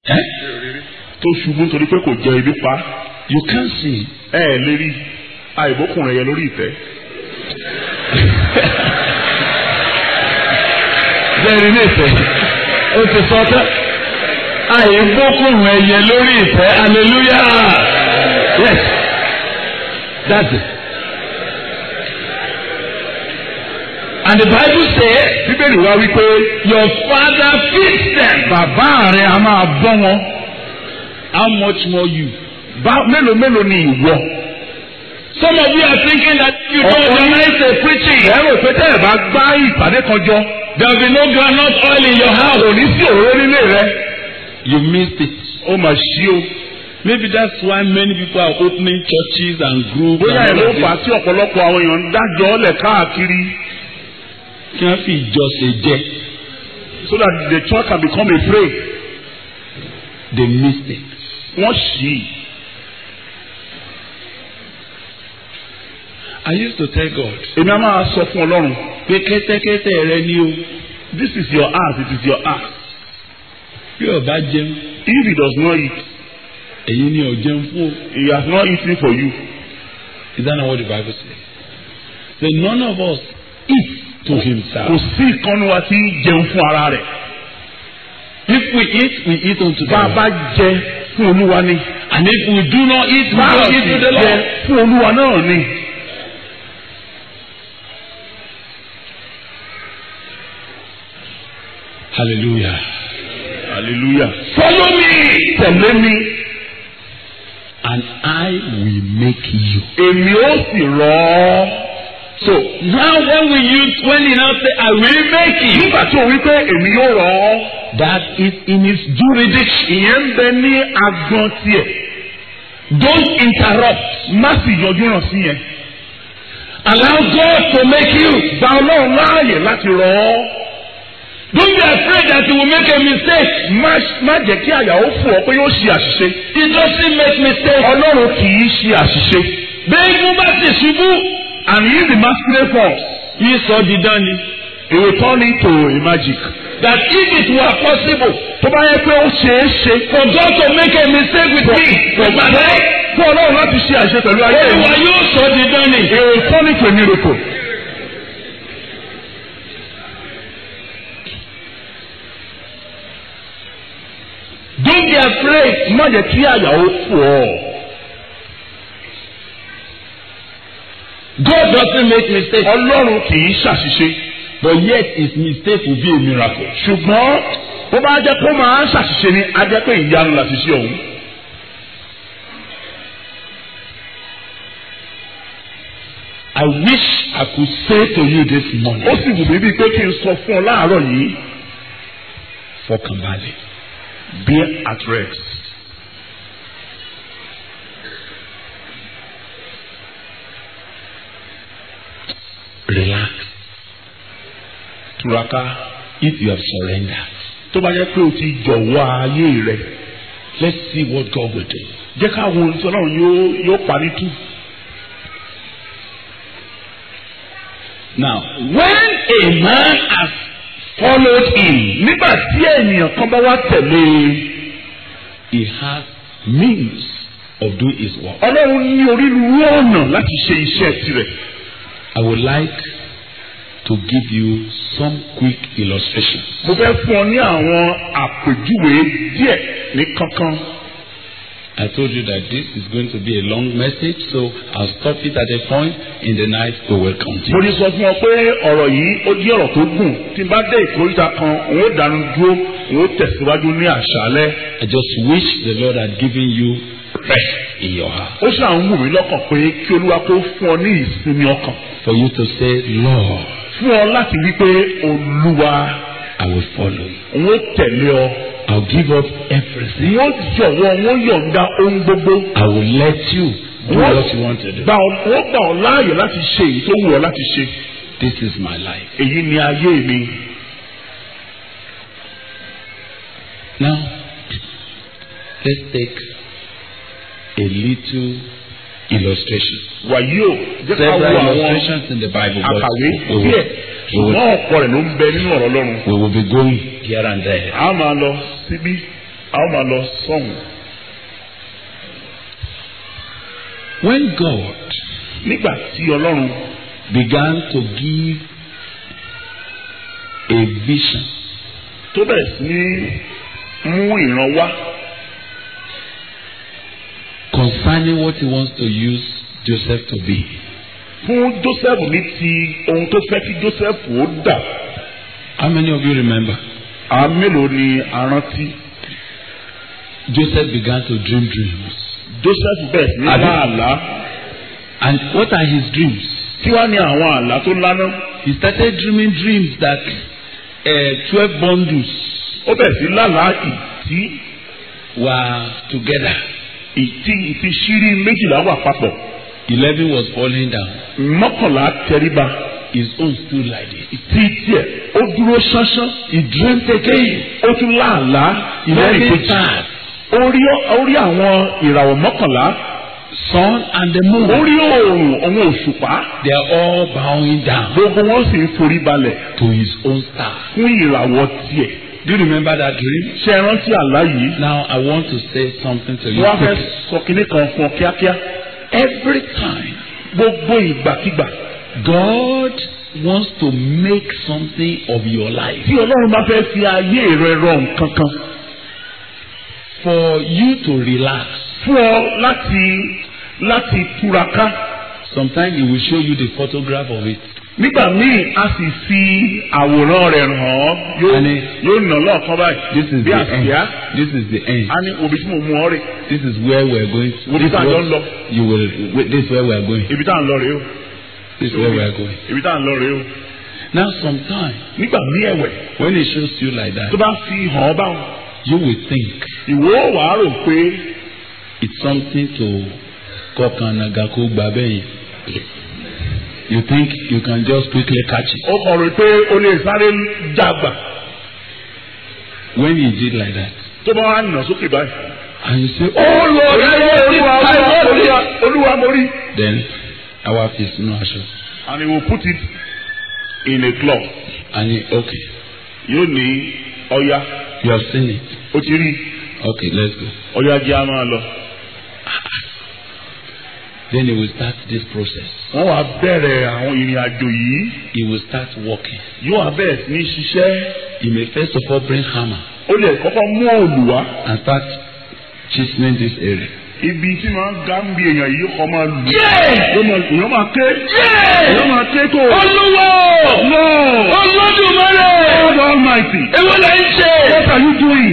Eh? tó ṣubú nítorí pé kò jẹ ibi pa You can't see. ẹ ẹ lè rí àìbókùnrin yẹn lórí ìtẹ́. Bẹ́ẹ̀ni ní ìfẹ́. O ti sọ tán. Àìgbókùnrin ẹyẹ lórí ìfẹ́. Hallelujah. Yes. That's it. And the Bible says, bíbélì wá wípé Your father feeds them. Bàbá rẹ̀ a máa bọ́ wọn. How much more you? bá mélòó mélòó ni ìwọ. Some of you are thinking that you don't Ọ̀pọ̀ yín- organize a preaching. ẹ rò pé tẹ́ ẹ bá gbá ìpàdé kan jọ There will be no groundnut oil in your house. kò ní sí òróró nílé rẹ. You missed it. ó mà ṣí o. Maybe that's why many people are opening churches and groups. bóyá ẹ and ló all of fà á this. tí ọ̀pọ̀lọpọ̀ àwọn èèyàn ń dájọ́ ọ̀lẹ̀ káàkiri Kí wọ́n fi ìjọsìn jẹ. so that the church can become a prey. They missed it. wọ́n ṣí i. I used to tell God èmi á máa sọ fún ọlọ́run pé kẹ́tẹ́kẹ́tẹ́ rẹ ni o. this is your heart it is your heart. Bí ọba jẹun, if he does not eat èyí ni ò jẹun fún o. he has not eaten for you. Is that not what the Bible says? Say none of us eat to kò himself. sí ìkànnì wa tí ń jẹun fún ara rẹ̀. If we eat, we eat unto the bá a Lord. bá jẹ fún olúwa ni. And if we do not eat, we bá a don't sì eat to the jẹ Lord. fún olúwa náà ni. Hallelujah. hallelujah. Follow me. tẹ̀lé mi And I will make you. èmi ó sì rọ̀ ọ́. So now when we use when he now say I will make you. nígbà tí o wí pé èmi yóò rọ̀ ọ́. That is in his jurisdiction. ìyẹn ń bẹ ní agbọn tiẹ̀. Don't interrupt. má sì yọjú ràn sí yẹn. Allow God to make you. gba ọlọ́run láàyè láti rọ̀ ọ́. Don't be afraid that you will make a mistake. má má jẹ́ kí àyà ó fò ọ́ pé yóò ṣe àṣìṣe. He doesn't make mistakes. ọlọ́run kì í ṣe àṣìṣe. Bẹ́ẹ̀ni bá ti ṣubú. and he is the masquerade force. Yìí sọ dídán ni. he will turn it to a magic. That if it were possible tó bá yẹ pé ó ṣeé ṣe. for God to make a mistake with me, with my life, fún ọlọ́run láti ṣe àṣìṣe pẹ̀lú ayé Olúwa mi. yóò sọ dídán ni. he will turn it to a miracle. Don't be afraid. má jẹ́ kí àyà ó fò ọ́. God doesn't make mistakes. ọlọ́run kì í ṣàṣìṣe. But yet his mistake will be a miracle. ṣùgbọ́n bó bá jẹ́ kó máa ń ṣàṣìṣe ni á jẹ́ pé ìyanu làṣìṣe ọ̀hún. I wish I could say to you this morning. ó sì wù mí bíi pé kí n sọ fún ọ láàárọ̀ yìí Fọkànbalẹ̀. be at rest. Relax. túraká If you have surrendered. tó bá jẹ́ pé o ti jọ̀wọ́ ayé rẹ̀ Let's see what God will do. jẹ́ ká wo ohun tí ọlọ́run yóò yóò parí tú. Now, when a man has followed him, nígbà tí ènìyàn kan bá wá tẹ̀lé e he has means of doing his work. ọlọ́run ní onírúurú ọ̀nà láti ṣe iṣẹ́ tirẹ̀. I would like to give you some quick illustrations. mo fẹ́ fún ọ ní àwọn àpèjúwe díẹ̀ ní kankan. I told you that this is going to be a long message, so I'll stop it at a point. In the night, we will mo continue. ti sọ fún ọ pé ọ̀rọ̀ yìí ó jẹ́ ọ̀rọ̀ tó gùn tí n bá dé ìkóríta kan òun ó dánu dúró òun ó tẹ̀síwájú ní àṣálẹ́. I just wish the Lord had given you rest in your heart. ó ṣàn ń wù mí lọ́kàn pé kí olúwa kó fún ọ ní ìsinmi ọkàn For you to say, Lord, fún ọ láti wí pé olúwa I will follow you. òun ó tẹ̀lé ọ I'll give up everything. òun ó jọ̀wọ́ òun ó yọ̀ǹda ohun gbogbo I will let you do What? what you want to do. gbà ọ wọ́n gbà ọ láàyè láti ṣe èyí tó wù ọ láti ṣe This is my life. èyí ni ayé mi. Now, let's take a little illustration. wàyí o jẹ́ ká wo Several àwọn illustrations in the Bible, but àkàwé we will, díẹ̀ we will, ṣùgbọ́n ọ̀pọ̀ rẹ̀ ló ń bẹ nínú ọ̀rọ̀ Ọlọ́run. we will be going here and there. a máa lọ síbí a ó máa lọ sọ́hùn. When God nígbà tí ọlọ́run began to give a vision tó bẹ̀rẹ̀ sí ní mú ìran wá concerning what he wants to use Joseph to be. fún Joseph ní ti ohun tó fẹ́ kí Joseph ó dà How many of you remember? àwọn mélòó ni a rántí Joseph began to dream dreams. Joseph bẹ̀rẹ̀ sí ní Àbí? lá àlá And what are his dreams? kí wá ní àwọn àlá tó lánà He started dreaming dreams that uh, 12 bundles ó bẹ̀rẹ̀ sí lálàá ìtí were together. ìtí ìtí ṣírí méjìlá wà papọ̀ 11 was falling down. mọ́kànlá tẹríba His own stood like this. ìtí tiẹ̀ ó dúró ṣánṣán He dreamed again. ó tún láàlá ìlẹ́rìí 11 kejì stars, ó rí ó rí àwọn ìràwọ̀ mọ́kànlá sun and the ó moon. rí oòrùn òun òṣùpá They are all bowing down gbogbo wọn sì ń forí balẹ̀ to his own star. fún ìràwọ̀ tiẹ̀ Do you remember that dream? ṣé ẹ rántí àlá yìí Now I want to say something to you. wọ́n á fẹ́ quickly. sọ kinní kan fún ọ kíákíá Every time gbogbo ìgbàkigbà God wants to make something of your life, tí ọlọ́run bá fẹ́ fi ayé rẹ rọ nǹkan kan for you to relax, fún ọ láti láti túraká sometimes He will show you the photograph of it. nígbà míì a sì fi àwòrán rẹ̀ hàn ọ́ yóò Àní. yóò nà lọ́ọ̀kan báyìí This is bí the àsíá end. This is the end. a ní òbí tí mo mú ọ rè This is where we are going. Wo bí This is tá a jọ what ń lọ. you will. wait, This is where we are going. ibi tá à ń lọ rèé o This is where we are going. ibi tá à ń lọ rèé o Now, sometimes nígbà míì ẹ̀wẹ̀ when He shows you like that, tó bá fi hàn ọ́ báwọn you will think ìwọ wàá rò pé it's something to kọkànnàgà kó gbà bẹ́yìn. You think you can just quickly catch it. ó kàn rò pé o lè sáré dàgbà When He did like that, tó bá wà nà sókè báyìí. and you say, Oh Lord, olúwa olúwa olúwa olúwa mo rí. then our face no aṣọ. and he will put it in a cloth. And he, okay, yóò ní ọya you have seen it. ó ti rí Okay, let's go. ọya jẹ́ a máa lọ. Then he will start this process. wọ́n wá bẹ̀rẹ̀ àwọn ìrìn àjò yìí He will start working. yóò wá bẹ̀rẹ̀ sí ní ṣiṣẹ́. He may first of all bring hammer ó lè kọ́kọ́ mú òòlù wá. and start chiseling this area. ibi tí máa ń ga ń bi èèyàn yìí kọ́ máa lù. yóò máa èèyàn máa ké. èèyàn máa ké tó. Olúwo! no Olódùmarè! God Almighty Èwo lẹ ń ṣe? what are you doing.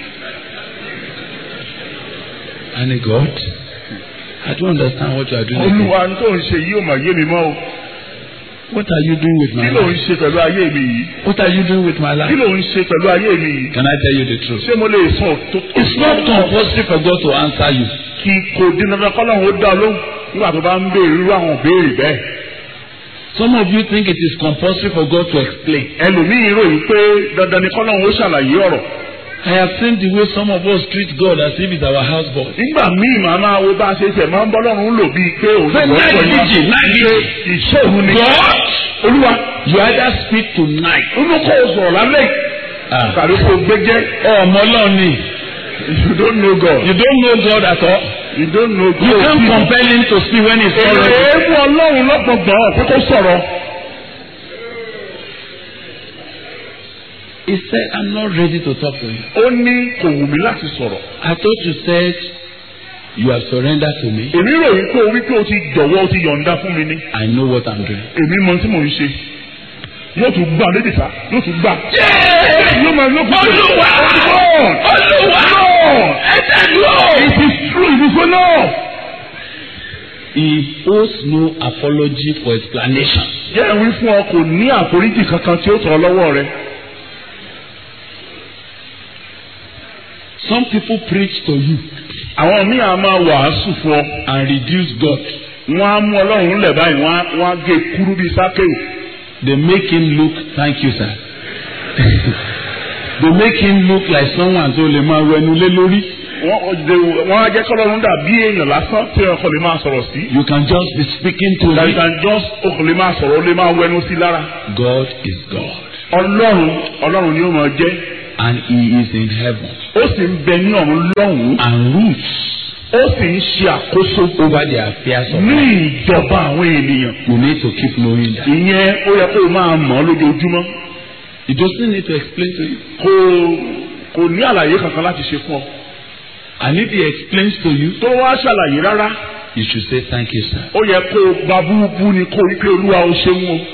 And God, I don't understand what you are doing. again. olúwa ní tó ń ṣe yìí ò mà yé mi mọ́ o. What are you doing with kí my ló ń life? ṣe pẹ̀lú ayé mi yìí. What are you doing with my kí life? ló ń ṣe pẹ̀lú ayé mi yìí. Can I tell you the truth? ṣé mo lè sọ tó. It's not compulsory for God to answer you. kí kò dín dandan kọ́lọ́hún ó dá ọ lóhùn nígbà tó bá ń béèrè irú àwọn béèrè bẹ́ẹ̀. Some of you think it is compulsory for God to explain. ẹlòmíín ròyìn pé dandan ni kọ́lọ́hún ó ṣàlàyé ọ̀rọ̀. I have seen the way some of us treat God as if it's our houseboy. nígbà míì màá máa wo bá a ṣe tẹ̀ máa ń bọ́lọ́run lò bíi pé òun Say, ìwọ night pẹ̀lú wa. vigil, night vigil. ìṣe òun ni. God, olúwa you either speak tonight. inú kò sọ̀rọ̀ lálẹ́ yìí. Ah. tàbí kò gbẹ́jẹ́. Ọmọ Ọlọ́run ni. you don't know God. You don't know God at all. you don't know God. You can't compel him to speak when he's not ready. èèmù ọlọ́run lọ́gbọ̀ngbọ̀n ọ̀pẹ́ kó sọ̀rọ̀. He said, I'm not ready to talk to you. ó ní kò wù mí láti sọ̀rọ̀. I thought you said you have surrendered to me. èmi ròyìn pé o wí pé o ti jọ̀wọ́ o ti yọ̀ǹda fún mi ní. I know what I'm doing. èmi mọ tí mò ń ṣe. yóò tún gbà lédè sá yóò tún gbà. yóò máa yóò fún mi. Olúwa! Olúwa! Ẹ̀dá lọ! it is true it is enough. He owes no apology for explanation. jẹ́ ìwé fún ọ kò ní àforíjì kankan tí ó tọ̀ ọ́ lọ́wọ́ rẹ. Some people preach to you àwọn míì á máa wàásù fún ọ. and reduce God. wọ́n á mú ọlọ́run lẹ̀ báyìí wọ́n á wọ́n á gé kúrú bíi sákèwò. They make him look, thank you, sir. they make him look like someone tó lè máa wẹnu lé lórí. wọ́n wọ́n á jẹ́ kọ́lọ́run dàbí èèyàn lásán tí ọkọ̀ lè máa sọ̀rọ̀ sí. You can just be speaking to that you him. can just ọkọ̀ lè máa sọ̀rọ̀ ó lè máa wẹnu sí lára. God is God. ọlọ́run ọlọ́run ni ó máa jẹ́ and he is in heaven ó sì ń bẹ ní ọ̀run lọ́hùn-ún and rules ó sì ń ṣe àkóso over the affairs of ní men. ìjọba àwọn ènìyàn You need to keep knowing that. ìyẹn ó yẹ kó o máa mọ̀ ọ́ lójoojúmọ́ He doesn't need to explain to you. kò kò ní àlàyé kankan láti ṣe fún ọ And if he explains to you, tó wá ṣàlàyé rárá you should say thank you, sir. ó yẹ kó o gba búburú ni kó o rí pé olúwa ó ṣeun o.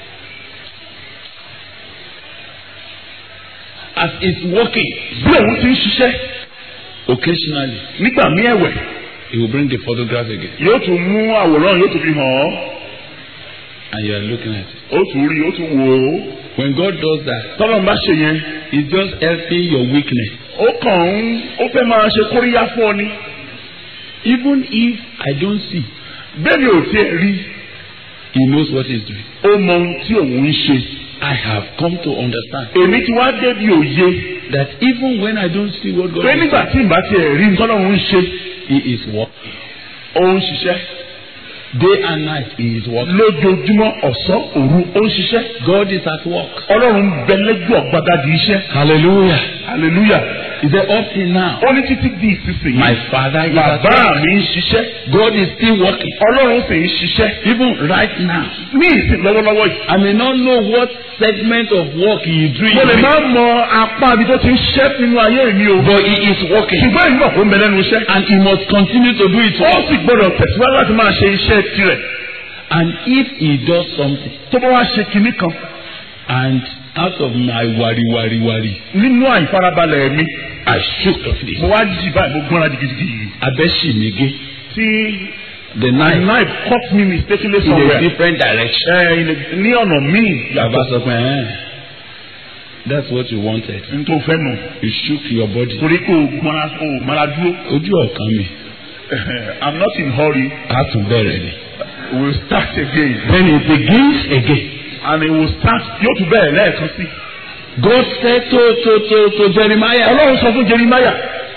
As it's working, bí òun ti ń ṣiṣẹ́ occasionally, nígbà mí ẹ̀wẹ̀ he will bring the photograph again, yóò tún mú àwòrán yóò tún fi hàn ọ́ and you are looking at it. ó tún rí ó tún wò ó When God does that, tọ́lọ́n bá ṣe yẹn He's just helping your weakness. ó kàn ń ó fẹ́ máa ṣe kóríyá fún ọ ni Even if I don't see, bẹ́ẹ̀ ni ò tiẹ̀ rí He knows what He's doing. ó mọ ohun tí òun ń ṣe I have come to understand èmi ti wá débi òye that even when I don't see what God pé is nígbà doing, tí ìbá tiẹ̀ rí tọ́lọ́run ń ṣe He is working. ó ń ṣiṣẹ́ Day and night, He is working. lójoojúmọ́ ọ̀sán òru ó ń ṣiṣẹ́ God is at work. ọlọ́run bẹ lẹ́jọ́ ọ̀gbagadì iṣẹ́ Hallelujah. hallelujah He said, Up till now, ó ní títí di ìsinsìnyí my Father is at bàbá work. mi ń ṣiṣẹ́ God is still working. ọlọ́run sì ń ṣiṣẹ́ Even right now, ní ìsìn lọ́wọ́lọ́wọ́ yìí. I may not know what segment of work He is doing, mo lè má mọ apá ibi tó ti ń ṣiṣẹ́ nínú ayé mi o. but He is working. ṣùgbọ́n ìgbà kó ń bẹ lẹ́nu iṣẹ́. And He must continue to do it. ó sì gbọ́dọ̀ tẹ̀síwájú láti máa ṣe iṣẹ́ tirẹ̀. And if He does something, tó bá wá ṣe kinní kan and out of my worry, worry, worry, nínú àìfarabalẹ̀ mi I shook of it. mo wá jí báyìí mo gbọ́nra gidigidi. Abẹ́sìmígé. tí The my knife knife cut me mistakenly in a somewhere. different direction. ẹ ẹ ní ọ̀nà míì Bàbá yàtọ̀ sọ pé ẹ́n that's what you wanted. n tó fẹ́ nù. You shook your body. torí pé o gbọ́nra o mara dúró. Ojú ọ̀kan mi. I'm not in hurry. A tún bẹ̀rẹ̀ ni. we will start again. Then it begins again. and it will start yóò tún bẹ̀rẹ̀ lẹ́ẹ̀kan sí. God said to to to to Jeremiah, ọlọ́run sọ fún Jeremiah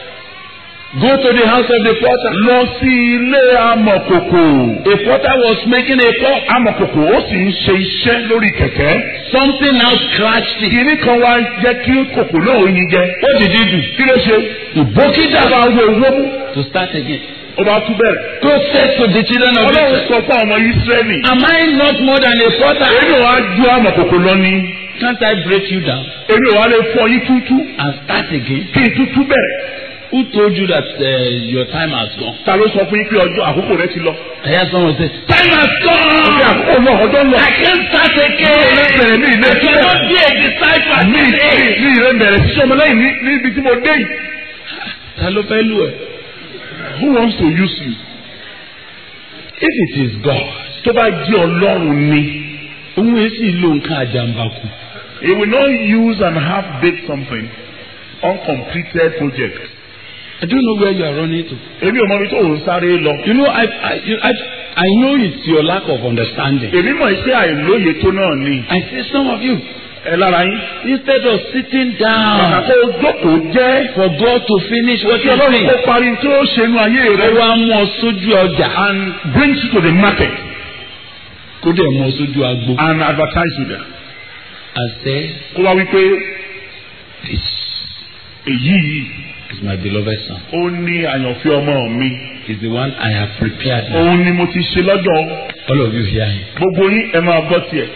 go to the house of the potter. lọ sí ilé amọ̀kòkò. A potter was making a pot. amọ̀kòkò ó sì ń ṣe iṣẹ́ lórí kẹ̀kẹ́. Something now scratched it. kìnní kan wá jẹ́ kí kòkò náà ó yin jẹ. What did he do? kí ló ṣe. He broke it ó down bá wo owó mú. to start again. ó bá tún bẹ̀rẹ̀. God said to the children of ọlọ́run Israel, sọ fún àwọn Ísírẹ́lì. Am I not more than a potter? èmi ò wá ju amọ̀kòkò lọ ni. Can't I break you down èmi ò wá lè fọ yín tútú. and start again? kí n tútú bẹ̀rẹ̀. Who told you that uh, your time has gone? ta ló sọ fún yín pé ọjọ́ àkókò rẹ ti lọ. I heard someone say, Time has ọjọ́ gone! àkókò náà ọjọ́ lọ. I can't start again! bẹ̀rẹ̀ ní ilé I cannot be a disciple at ní this age. ní ìrẹ́ bẹ̀rẹ̀ sí ọmọlẹ́yìn ní níbi tí mo dé yìí. Ta ló fẹ́ lù ẹ́? who wants to use you. If it is God, tó bá jẹ́ ọlọ́run ni. òun yẹn sì lo nǹkan àjàmbákù. he will not use and half bake something uncompleted project. I don't know where you are running to. èmi ò mọ ibi tó ń sáré lọ. You know, I, I, you- I, I know it's your lack of understanding. èmi mọ̀ pé àìlóye tó náà ni. I see some of you, ẹ lára yín. instead of sitting kàkà down kó o jókòó jẹ́. for God to finish what kí he's ọlọ́run doing, kó parí tí ó ṣe inú ayé ó rẹ. wá mú ọ sójú ọjà. and brings you to the market Kó dẹ̀ mú ọ sójú agbo. and advertise you there. And say, kó wá wípé this èyí yìí is my beloved son. ó ní àyànfẹ́ ọmọ mi. He's the one I have prepared. òun ni mo ti ṣe lọ́jọ́ All of you hear him. gbogbo yín ẹ máa gbọ́ tiẹ̀.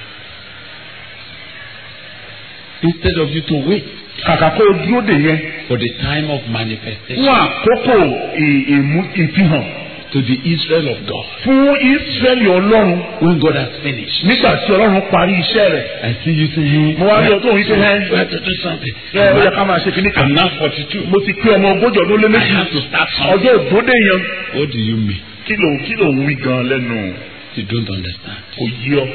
Instead of you to wait kàkà kó o dúró dè yẹn for the time of manifestation fún àkókò ì- ìmú ìfihàn to the Israel of God. fún Ísírẹ́lì ọlọ́run When God has finished. nígbà tí ọlọ́run parí iṣẹ́ rẹ̀. I see you saying, mo wá rí ọtọ́ òun ṣe hẹ́ we have to do something. ẹ ó yẹ ká máa ṣe kíní I'm kan. now 42. mo ti pé ọmọ ogójì ọdún lé I méjì have to start something. ọjọ́ òdòdó yẹn What do you mean? kí ló kí ló ń wí gan lẹ́nu You don't understand. kò yí ọ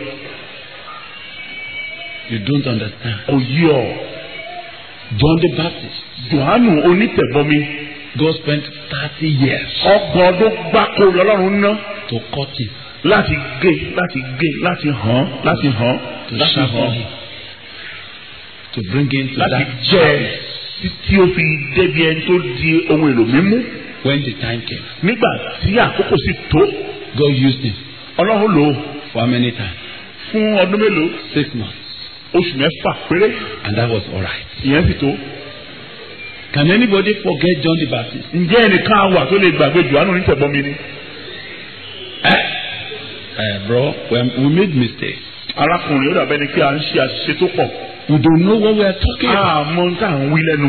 You don't understand. kò yí ọ. John the Baptist, Jòhánù onítẹ̀bọmi God spent 30 years ọgbọ̀n ọdún gbáko lọ́lọ́run ná to cut him, láti gé láti gé láti hàn láti hàn to láti sharpen hàn him, to bring him to láti that jẹ place títí ó fi débi ẹni tó di ohun èlò mímú when the time came. nígbà tí àkókò sì tó God used him ọlọ́run lò ó for how many times? fún ọdún mélòó Six months. oṣù mẹ́fà péré and that was all right. ìyẹn sì tó. Can anybody forget John the Baptist? ǹjẹ́ ẹnìkan wà tó lè gbàgbé Jòhánù onítẹ̀bọmi ni. Eh? Uh, bro, we, we made mistakes. arákùnrin ó dàbẹ́ ni kí a ń ṣe àṣìṣe tó pọ̀. We don't know what we are talking about. àmọ́ ń tà ń wí lẹ́nu.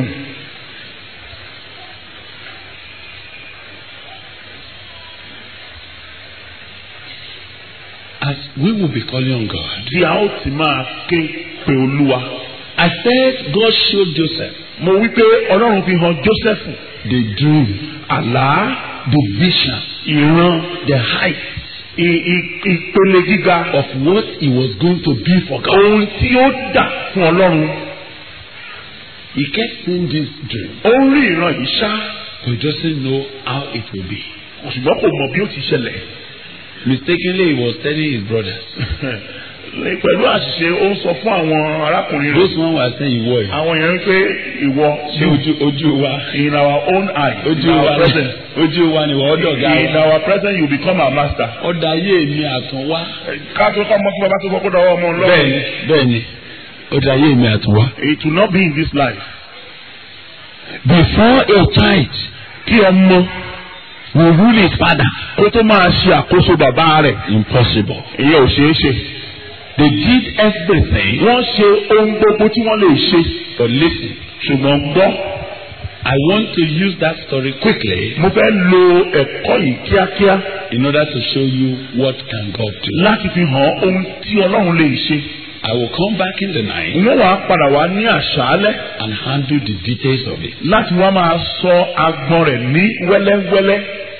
As we will be calling on God. bí a ó ti máa ké pe olúwa. I said God showed Joseph mo wí pé ọlọ́run fi hàn Jósẹ́fù the dream, àlá the vision, ìran the height i- i- ìpele gíga of what he was going to be for God. ohun tí ó dà fún ọlọ́run. He kept seeing this dream, ó ń rí ìran yìí ṣá but he doesn't know how it will be. ṣùgbọ́n kò mọ bí ó ti ṣẹlẹ̀. Mistakenly, he was telling his brothers. pẹ̀lú àṣìṣe ó ń sọ fún àwọn arákùnrin rẹ̀. Those one were saying, "Ìwọ yìí." àwọn yẹn ń pé ìwọ Ṣé ojú ojú wa? in our own eye in Ojú our wa presence ojú wa ni wọ́n dọ̀gá in wa. our presence you become our master. Ọ̀dà ayé mi àtún wá. ká tó kọ́ mọ́ kí bàbá tó kọ́ kó dọ̀wọ́ ọmọ lọ́wọ́. Bẹ́ẹ̀ni bẹ́ẹ̀ni ọ̀dà ayé mi àtún wá. it will not be in this life. Before a child kí ọmọ will rule his father. kó tó máa ṣe àkóso bàbá rẹ̀ Impossible. ìyẹn ò ṣeé ṣe. They did everything. wọ́n ṣe ohun gbogbo tí wọ́n lè ṣe But listen, ṣùgbọ́n gbọ́ I want to use that story quickly mo fẹ́ lo ẹ̀kọ́ yìí kíákíá in order to show you what can God do. láti fi hàn ohun tí ọlọ́run lè ṣe. I will come back in the night wọ́n wàá padà wá ní àṣálẹ́ and handle the details of it. láti wá máa sọ agbọn rẹ̀ ní wẹ́lẹ́wẹ́lẹ́.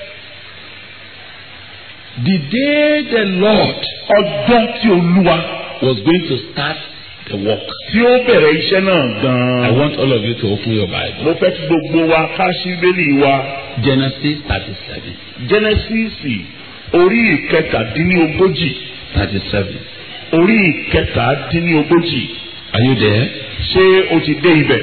The day the Lord ọjọ́ tí olúwa was going to start the work. tí ó bẹ̀rẹ̀ iṣẹ́ náà I gan-an. want all of you to open your Bible. mo fẹ́ kí gbogbo wa ká ṣí bẹ́lí wa Genesis 37. jẹ́nẹ́sìsì orí ìkẹtàdínlógójì 37. orí ìkẹtàdínlógójì Are you there? ṣé o ti dé ibẹ̀?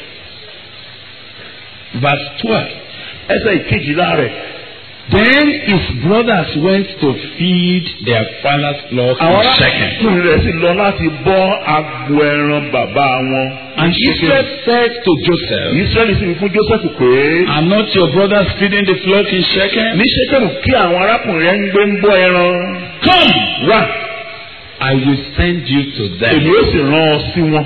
Verse 12. ẹsẹ̀ ìkejìlá rẹ̀. Then his brothers went to feed their father's flock àwọn in Shechem. arákùnrin rẹ̀ sì lọ láti bọ́ agbo ẹran bàbá wọn. And Israel said to Joseph, Israẹli sì wí fún Joseph pé Are not your brothers feeding the flock in Shechem? ní Ṣékèmù kí àwọn arákùnrin rẹ̀ ń gbé ń bọ́ ẹran. Come, wá I will send you to èmi them. ó sì rán ọ sí wọn.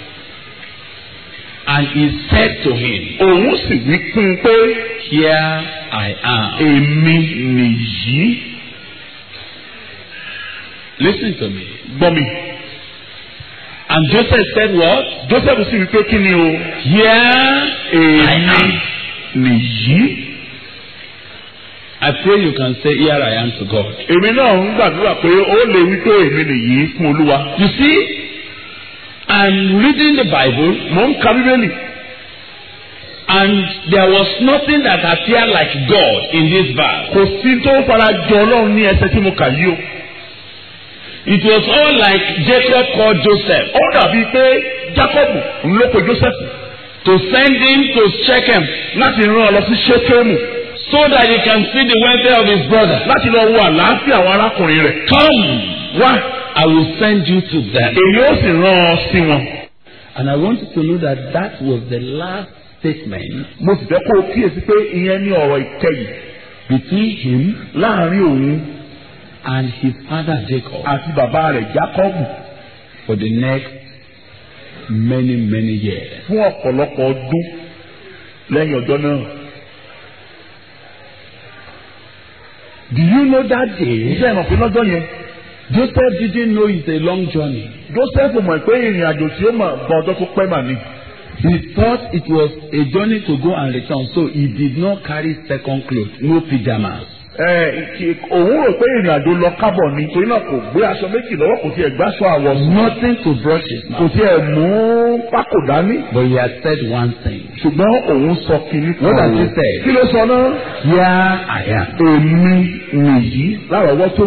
And he said to him, òun sì wí fún un pé Here I am. èmi nìyí. Listen to me. gbọ́ mi. And Joseph said, What? Joseph sì wí pé kí ni o. Here I èmi am. nìyí. I pray you can say, Here I am to God. èmi náà ń gbàdúrà pé ó lè wí pé èmi nìyí fún Olúwa. You see, I'm reading the Bible mò ń ka Bíbélì. and there was nothing that appeared like God in this verse. kò sí tó fara jọ Ọlọ́run ní ẹsẹ̀ tí mo kà yìí o. It was all like Jacob called Joseph ó dàbí pé Jacob ń ló pe Joseph to send him to Shechem láti rán ọ lọ sí Ṣékémù so that he can see the welfare of his brother. láti lọ wo àlàáfíà àwọn arákùnrin rẹ̀. Come, wá I will send you to them. èmi ó sì rán ọ sí wọn. And I want you to know that that was the last statement mo sì fẹ́ kó o kíyèsí pé ìyẹn ní ọ̀rọ̀ ìkẹyìn between him láàrin òun and his father Jacob àti bàbá rẹ̀ Jákọ́bù for the next many, many years. fún ọ̀pọ̀lọpọ̀ ọdún lẹ́yìn ọjọ́ náà. Do you know that day? iṣẹ́ ìmọ̀ pé lọ́jọ́ yẹn Joseph didn't know it's a long journey. Joseph mọ̀ pé ìrìn àjò tí ó mọ̀ gba ọjọ́ tó pẹ́ mà ní. He thought it was a journey to go and return, so he did not carry second clothes, no pajamas. ẹ ìkì- òun rò pé ìrìn àjò lọ kábọ̀ ni torí náà kò gbé aṣọ méjì lọ́wọ́ kò tiẹ̀ gbáṣọ àwọ̀ sùn Nothing to brush his kò mouth. tiẹ̀ mú pákò dání. But he had said one thing. ṣùgbọ́n òun sọ kìíní What does he say? kí ló sọ náà? Here I am. èmi nìyí lárọ̀ọ́wọ́tó.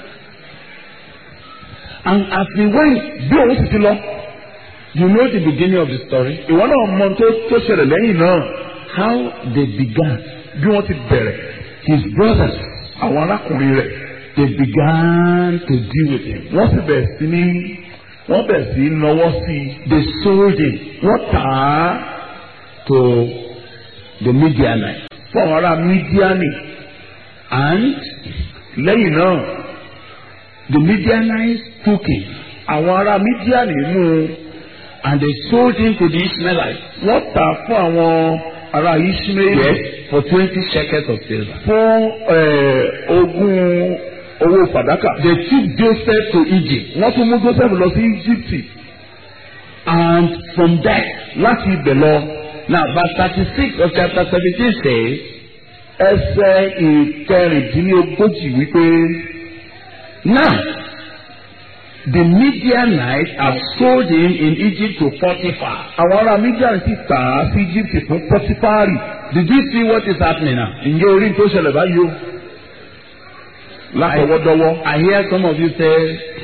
And as he went, bí òun sì ti lọ you know the beginning of the story? ìwọ náà mọ tó tó ṣẹlẹ̀ lẹ́yìn náà How they began. bí wọ́n ti bẹ̀rẹ̀ His brothers, àwọn arákùnrin rẹ̀ they began to deal with him. wọ́n sì bẹ̀rẹ̀ sí ní wọ́n bẹ̀ sí í nawọ́ sí i They sold it wọ́n tà á to the Midianites. fún àwọn ará mídíánì And lẹ́yìn náà the Midianites took him àwọn ará mídíánì mú un and they sold him to the Ishmaelites. wọ́n tà á fún àwọn ará ishmael Yes, for 20 shekels of silver. fún eh, ogún owó fàdákà They took Joseph to Egypt. wọ́n tún mú joseph lọ sí íjíbítì And from there, láti ibẹ̀ lọ now verse 36 of chapter 17 says, ẹsẹ̀ ìkẹrìndínlógójì wípé Now, the Midianites have sold him in Egypt to Potiphar. àwọn ará mídíánì sì tà á sí íjíbítì fún pọtifárì Did you see what is happening now? ǹjẹ́ orí tó ṣẹlẹ̀ báyìí o látọwọ́dọ́wọ́ I hear some of you say,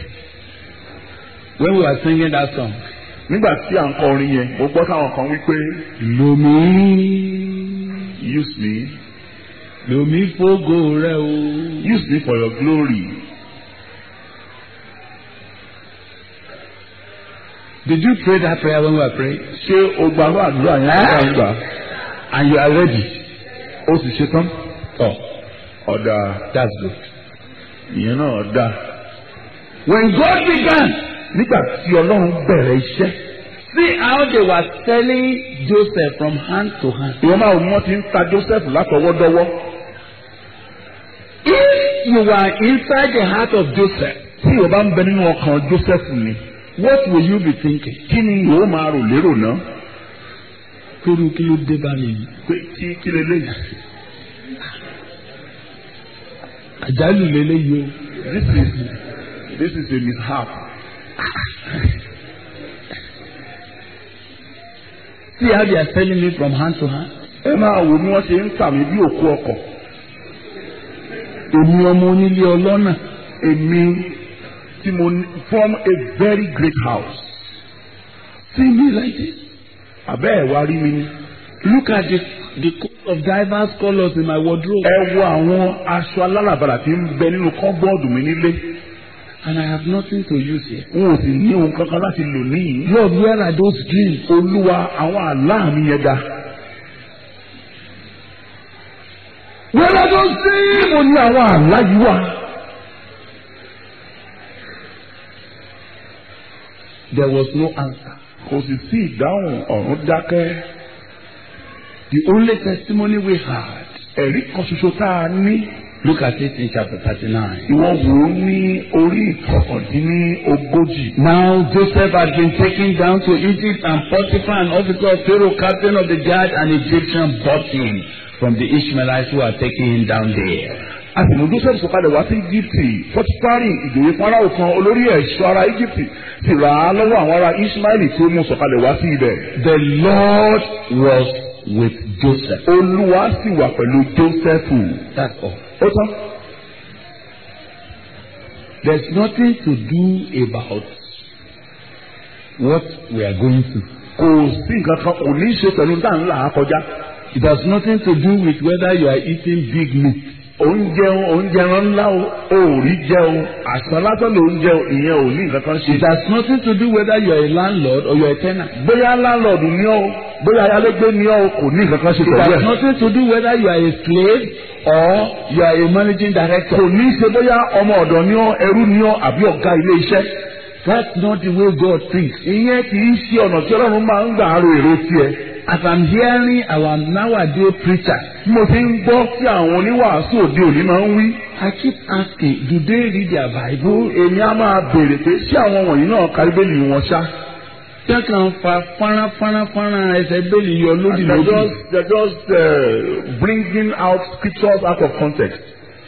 when we were singing that song, nígbà tí à ń kọ orin yẹn mo gbọ́ táwọn kan wípé Lomi, use me Lomi fogo rẹ o. use me for your glory Did you pray that prayer when we were praying? ṣé o gba àwọn àdúrà yẹn nígbà ń gbà And you are ready? ó sì ṣe tán Oh, ọ̀dà that's good. ìyẹn náà dà When God began, nígbà tí ọlọ́run bẹ̀rẹ̀ iṣẹ́ see how they were selling Joseph from hand to hand. ìwọ́n máa wọ́n ti ń ta Joseph látọwọ́dọ́wọ́ If you were inside the heart of Joseph, tí ìwọ́n bá ń bẹ nínú ọkàn Joseph ni what will you be thinking? kí ni ìwọ́n máa rò lérò náà Kúrú kí ló dé bá mi yìí? pé kí kí leléyìí Àjálù lélẹ́yìí o. this is this is a mishap See how they are selling me from hand to hand. ẹ máa wò bí wọ́n ṣe ń tà mí bí òkú ọkọ̀ Èmi ọmọ onílé ọlọ́nà. èmi tí mo ní from a very great house See me like this. àbẹ́ ẹ̀ wá rí mi ní. Look at the the coat of diverse colours in my wardrobe. ẹ wo àwọn aṣọ aláràbarà tí ń bẹ nínú kọ́ńbọ́ọ̀dù mi nílé And I have nothing to use here. n ò sì ní ohun kankan láti lò níyì. Lord, where are those dreams? olúwa àwọn àlá mi yẹn ga. where are those dreams? mo ní àwọn àlá yìí wà. There was no answer. kò sì sí ìdáhùn ọ̀run dákẹ́. The only testimony we had. ẹ̀rí kan ṣoṣo tá a ní. Look at it in chapter thirty-nine. ìwọ wò ó ní orí ìkọkàndínní ogójì. Now Joseph had been taken down to Egypt and Potiphar, an officer of Pharaoh, captain of the guard, an Egyptian, bought him from the Ishmaelites who had taken him down there. a sì mú joseph sọ̀kalẹ̀ wá sí íjíbítì pọtifari ìjòyè farao kan olórí ẹ̀ṣọ́ ará íjíbítì sì rà á lọ́wọ́ àwọn ará ismaili tí ó mú sọ̀kalẹ̀ wá sí ibẹ̀. The Lord was with Joseph. olúwa sì wà pẹ̀lú jósẹ́fù. That's all. ó tán. There's nothing to do about what we are going through. kò sí nǹkan kan kò ní í ṣe pẹ̀lú tá à ń là á kọjá. It has nothing to do with whether you are eating big meat. oúnjẹ oúnjẹ ẹran ńlá o ò rí jẹun àṣà lásán ló ń jẹun ìyẹn ò ní nǹkan kan ṣe. It has nothing to do whether you are a landlord or you are a tenant. bóyá láńlọ́ọ̀dù ni ọ́ bóyá ayálégbé ni ọ́ kò ní nǹkan kan ṣe It pẹ̀lú has ẹ̀. nothing to do whether you are a slave or you are a managing director. kò ní í ṣe bóyá ọmọ ọ̀dọ̀ ni ọ́ ẹrú ni ọ́ àbí ọ̀gá ilé iṣẹ́. That's not the way God thinks. ìyẹn kì í ṣe ọ̀nà tí ọlọ́run máa ń gbà ro èrò tiẹ̀. As I'm hearing our nowadays preachers, bí mo ti ń gbọ́ tí àwọn oníwàásù òde òní máa ń wí. I keep asking, do they read their Bible? èmi á máa béèrè pé ṣé àwọn wọ̀nyí náà ka bíbélì wọn ṣá. Ṣé kàn fa fọ́nrán fọ́nrán fọ́nrán ẹsẹ̀ bẹ́ẹ̀lì yọ lódì they're lódì? just they're just uh, bringing out scriptures out of context.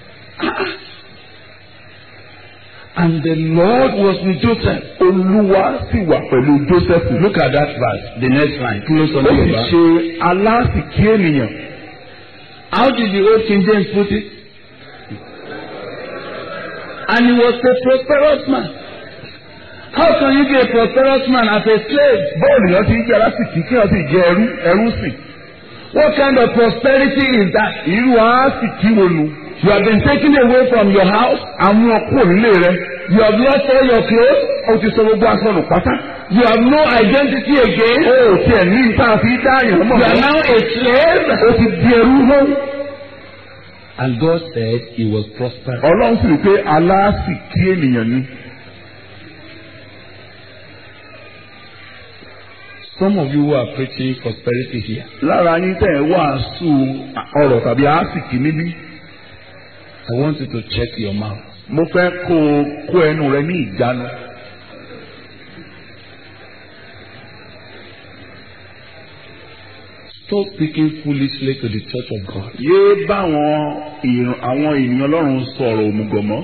And the Lord was with Joseph. olúwa sì wà pẹ̀lú joseph. Look at that verse, the next line. Kí ló sọ ó ní sì Yorùbá? ṣe aláàsìkí ènìyàn. How did the old King James put it? And he was a prosperous man. How can you be a prosperous man as a slave? bọ́ọ̀lù yẹn ti ń jẹ́ aláàsìkí kí wọ́n sì jẹ́ ẹrú ẹrú sì. What kind of prosperity is that? irú aásìkí wo nu. You have been taken away from your house. Àwọn ọkọ nílé rẹ̀. You have lost all your clothes. Ó ti sọ gbogbo aṣọ nù pátá. You have no identity again. Ó ò tiẹ̀ ní ìta fi dá àyàn mọ̀. You are now a slave. Ó ti di ẹrú mọ́. And God said he was prosperous. Ọlọ́run sì rí pé aláàsìkí ènìyàn ni. Some of you who are preaching prosperity here, Lára yín tẹ̀ ẹ́ wàásù ọ̀rọ̀ tàbí àásìkí níbí. I want you to check your mouth. Mo fẹ́ kó o kó ẹnu rẹ ní ìjánu. Stop speaking foolishly to the church of God. Yéé bá àwọn ìran- àwọn ènìyàn Ọlọ́run sọ̀rọ̀ òmùgọ̀ mọ́.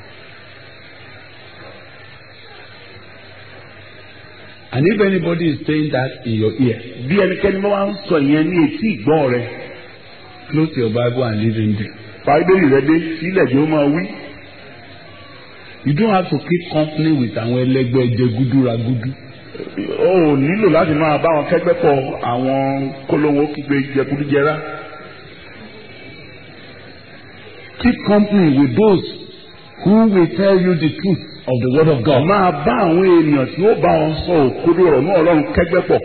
And if anybody is saying that in your ear, Bí ẹnikẹ́ni bá wá ń sọ ìyẹn ní etí ìgbọ́ rẹ. close your Bible and leave him there. Báíbélì rẹ dé sílẹ̀ jẹ́ ó máa wí. You don't have to keep company with àwọn ẹlẹgbẹ́ jẹgúdúragúdú. O ò nílò láti máa bá wọn kẹ́gbẹ́ pọ̀ àwọn kólówó kígbe jẹkúdújẹrá. Keep company with those who will tell you the truth of the word of God. Máa bá àwọn ènìyàn tí ó bá wọn sọ òkodo ọ̀rọ̀ náà Ọlọ́run kẹ́gbẹ́ pọ̀.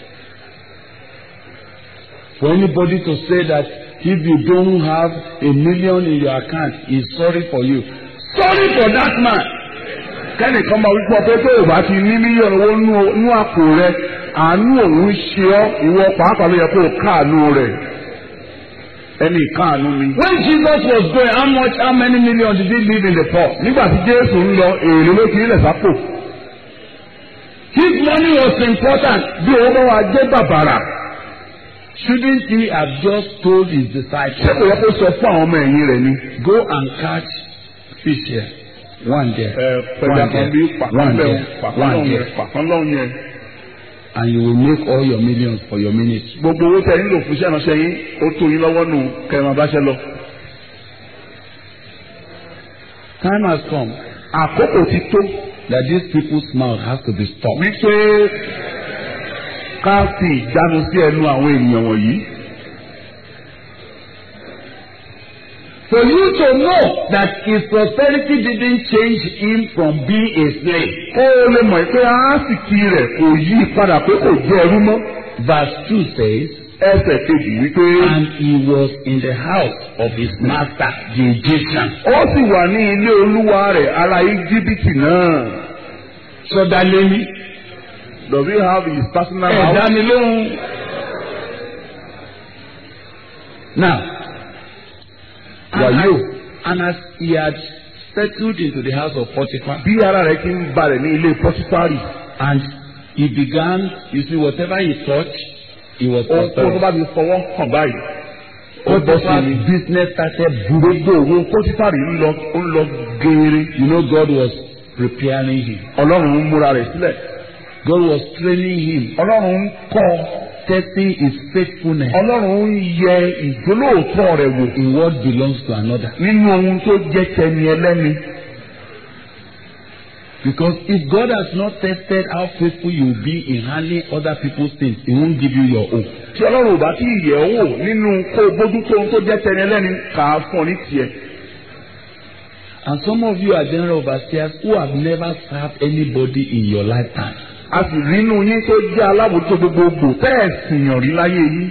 For anybody to say that if you don't have a million in your account, he's sorry for you. Sorry for that man. Kẹ́nìkan máa wípé ọpẹ́ pé ò bá ti ní mílíọ̀nù owó nú- nú àpò rẹ, àánú òun ṣe ọ́, ìwọ pàápàá ló yẹ kó o káàánú rẹ̀. Ẹni káàánú ni. When Jesus was going, how much, how many million did he leave in the poor? Nígbà tí Jésù ń lọ, èrè ló fi ilẹ̀ sápò. His money was important. Bí owó bá wa jẹ́ bàbàrà, Shouldn't he have just told his ṣé kò disciples, yẹ kó sọ fún àwọn ọmọ ẹ̀yìn rẹ̀ ni? go and catch fish here, one there, Ẹ pẹ̀lú one kan bí there, pàkan one bẹ́ẹ̀ there, pàkan one lọ́hùn yẹn, there, pàkan lọ́hùn yẹn. and you will make all your millions for your ministry. Gbogbo owó tẹ nílò fún iṣẹ́ ìránṣẹ́ yín, ó tó yín lọ́wọ́ nù kẹrin abáṣẹ́ lọ. Time has come Àkókò ti tó that these people's mouth has to be stopped. wípé ká fi ìjánu sí ẹnu àwọn ènìyàn wọ̀nyí. For you to know that his prosperity didn't change him from being a slave. Kó o lè mọ̀ pé àásìkí rẹ̀ kò yí padà pé kò jẹ́ ẹrú mọ́. Verse 2 says, Ẹsẹ̀ kejì wípé And he was in the house of his master, the Egyptian. ó sì wà ní ilé olúwa rẹ̀ ará Íjíbítì náà. Sọdalẹ́ni. Does he have his personal Ẹ house? dá mi lóhùn. Now, Were and you? as, and as he had settled into the house of Potiphar, Bí ara rẹ̀ ti ń balẹ̀ ní ilé Pọ́tífárì. and he began, you see, whatever he touched, he was Ohun tó prosperous. bá ti fọwọ́ hàn báyìí. Ó bọ́ sí Potiphar's ni. business started booming. Gbogbo òwò Pọ́tífárì ń lọ ń lọ geere. You know, God was preparing him. Ọlọ́run ń múra rẹ̀ sílẹ̀. God was training him, Ọlọ́run ń kọ́ ọ. testing his faithfulness Ọlọ́run ń yẹ ìjólóòtọ́ rẹ̀ wò in what belongs to another. nínú ohun tó jẹ́ tẹni ẹlẹ́ni. Because if God has not tested how faithful you will be in handling other people's things, He won't give you your own. Tí Ọlọ́run ò bá tí ì yẹ̀ ọ́ wò nínú kó o bójútó ohun tó jẹ́ tẹni ẹlẹ́ni kà á fún ọ ní tiẹ̀. And some of you are general overseers who have never served anybody in your lifetime. A sì rí inú yín tó jẹ́ alábòójútó gbogbogbò tẹ́ ẹ̀ sìyàn rí láyé yín.